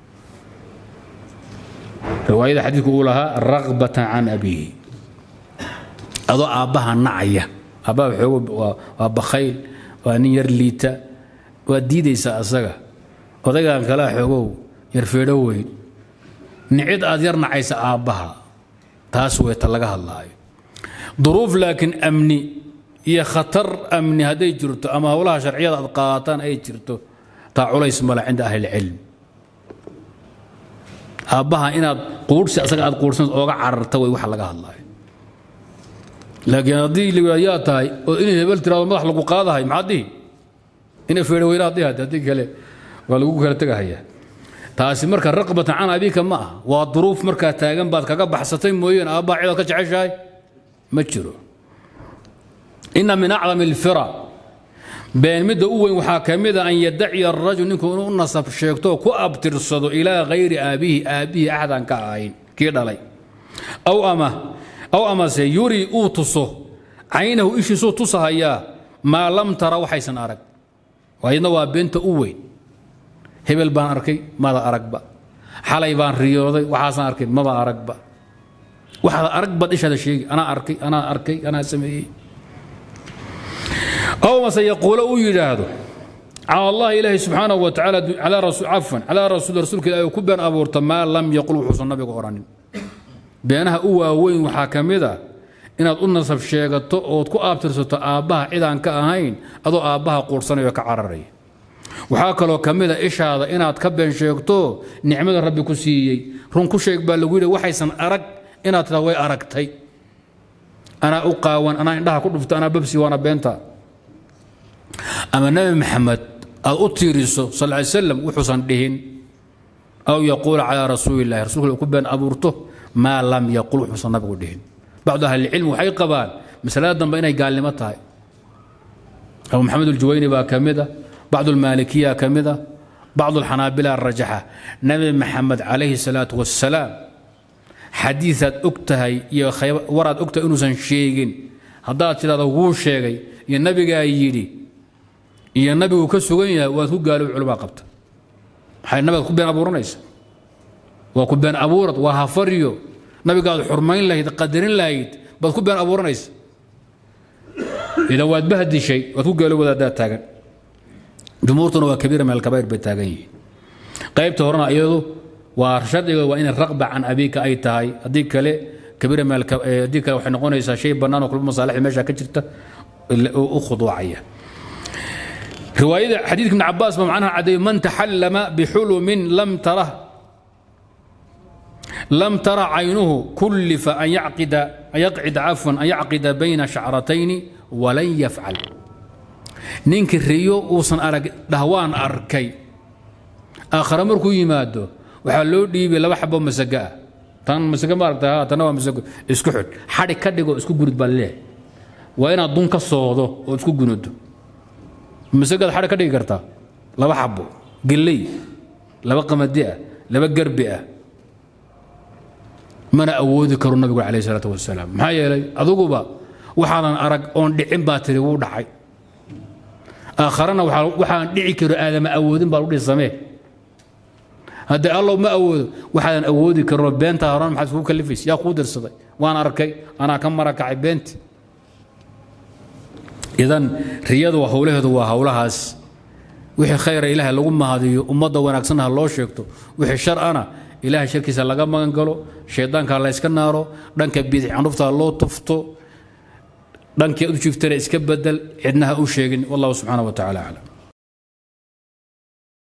riwaayada xadiidku uu lahaa ragbatan can abiihi adoo aabbaha nacaya aabbaha xoogo waa bakhayl waa nin yar liita waa diidaysa asaga odaygan kalea xoogow yar feedho weyn nicid aad yar nacaysa aabbaha taas weeta laga hadlaayo duruuf laakiin amni iyo khatar amni hadday jirto ama howlaha sharciyada aad qaadataan ay jirto taa culays male cinda ahlilcilm aabbaha inaad quurhsi asaga aad quurhsan ooga cararta way waxa laga hadlaayo laakiin haddii la yaa tahay oo inay hebel tiraado madax lagu qaadahay maxaad dhihi inay feedho weynaad dhihi haddii kale waa lagu kala tegahayaa taasi marka raqbatan can abika ma ah waa duruuf markaa taagan baad kaga baxsatay mooyeen aabbaha cidaad ka jeceshahay ma jiro ina min acdam alfira been midda u weyn waxaa ka mida an yadaciya arajul ninku inuu u nasab sheegto ku abtirsado ilaa hayri aabihi aabbihii axdan ka ahayn kii dhalay aw ama aw amase yuri uu tuso caynahu ishiisuu tusahayaa maa lam tara waxaysan arag waayadna waa beenta u weyn hebel baan arkay mada aragba xalay baan riyooday waxaasaan arkay maba aragba waxaad arag baad ishaada sheegi anaa arkay anaa arkay anaa sameeyey aw mase yaquulo uu yidhaahdo cala allahi ilaahi subxaanahu wa tacaala calaa rasul cafwan calaa rasuul rasuulka ilaahi ku been abuurta maa lam yaqul wuxuusan nabigu odhanin beenaha u waaweyn waxaa ka mid a inaad u nasab sheegato ood ku aabtirsato aabbaha cidaan ka ahayn adoo aabbaha quursanayo ka cararaya waxaa kaloo ka mid a ishaada inaad ka been sheegto nicmada rabbi ku siiyey run ku sheeg baa lagu yidhi waxaysan arag inaad tiraa way aragtay anaa u qaawan anaa indhaha ku dhufta anaa babsi waana beenta ama nebi maxamed aad u tiiriso sal ly slam wuxuusan dhihin aw yaquula calaa rasuulillahi rasulka ku been abuurto maa lam yaqul wuxuusan nabigu dhihin bacdu ahlilcilmi waxay qabaan masalada dambe inay gaalnimo tahay abu maxamed aljuwayni baa ka mid a bacdu almaalikiya ka mid a bacdu alxanaabila rajaxa nabi maxamed calayhi salaatu wassalaam xadiiaad og tahay iyo waraad og tahay inuusan sheegin haddaad tidhahdo wuu sheegay iyo nabigaa yidhi iyo nabigu ka sugan yahay waad ku gaalow culamaa qabta maxay nabigaad ku been abuuranaysa waa ku been abuurad waa hafaryo nabigaad xurmayn lahayd qadarin lahayd baad ku been abuuranaysa idan waad bahdishay waad ku gaalow wadaadaad taagan jumhuurtuna waa kabiira min alkabaa'ir bay taagan yihiin qaybta horena iyadu waa shardiga waa inay raqba can abiika ay tahay haddii kale kabiira min haddii kale waxay noqonaysaa shay bannaan oo kulba masaalixda meesha ka jirta u khuduucaya riwaayada xadiidka ibn cabaas ba macnaha cadeeyo man taxallama bixulumin lam tarah لم ترى عينه كلف أن يعقد أن يقعد عفوا أن يعقد بين شعرتين ولن يفعل نينك الريو وصن أرق دهوان أركي آخر مركو يمادو وحلو ديبي لما حبو مسقا تان مسقا ما أرقتها تنوى مسقا اسكو حد حدي كدقو اسكو قرد بالله وين أدون كالصوضو واسكو قنود مسقا حدي كدقو كرتا لما حبو قلي لما قمدئة لما قربئة mana awoodi karo nabigu calayh salaatu wasalaam maxaa yeelay aduguba waxaadan arag oon dhicin baa tiri wuu dhacay aakharana waxaan dhici karo aadama awoodin baa ludhihi samee haddii allow ma awoodo waxaadan awoodi karinoo beentaa horan maxaad kugu kalifaysa yaa kuu dirsaday waan arkay anaa ka marakacay beenti idan riyadu howlaheedu waa howlahaas wixii khayra ilaahay lagu mahadiyo ummadda wanaagsanna ha loo sheegto wixii shar'ana ilaahay sharkiisa laga magan galo shaydaanka layska naaro dhanka bidix candhufta loo tufto dhankii u jiftana iska bedel cidnaha u sheegin wallahu subxaana wa tacala aclam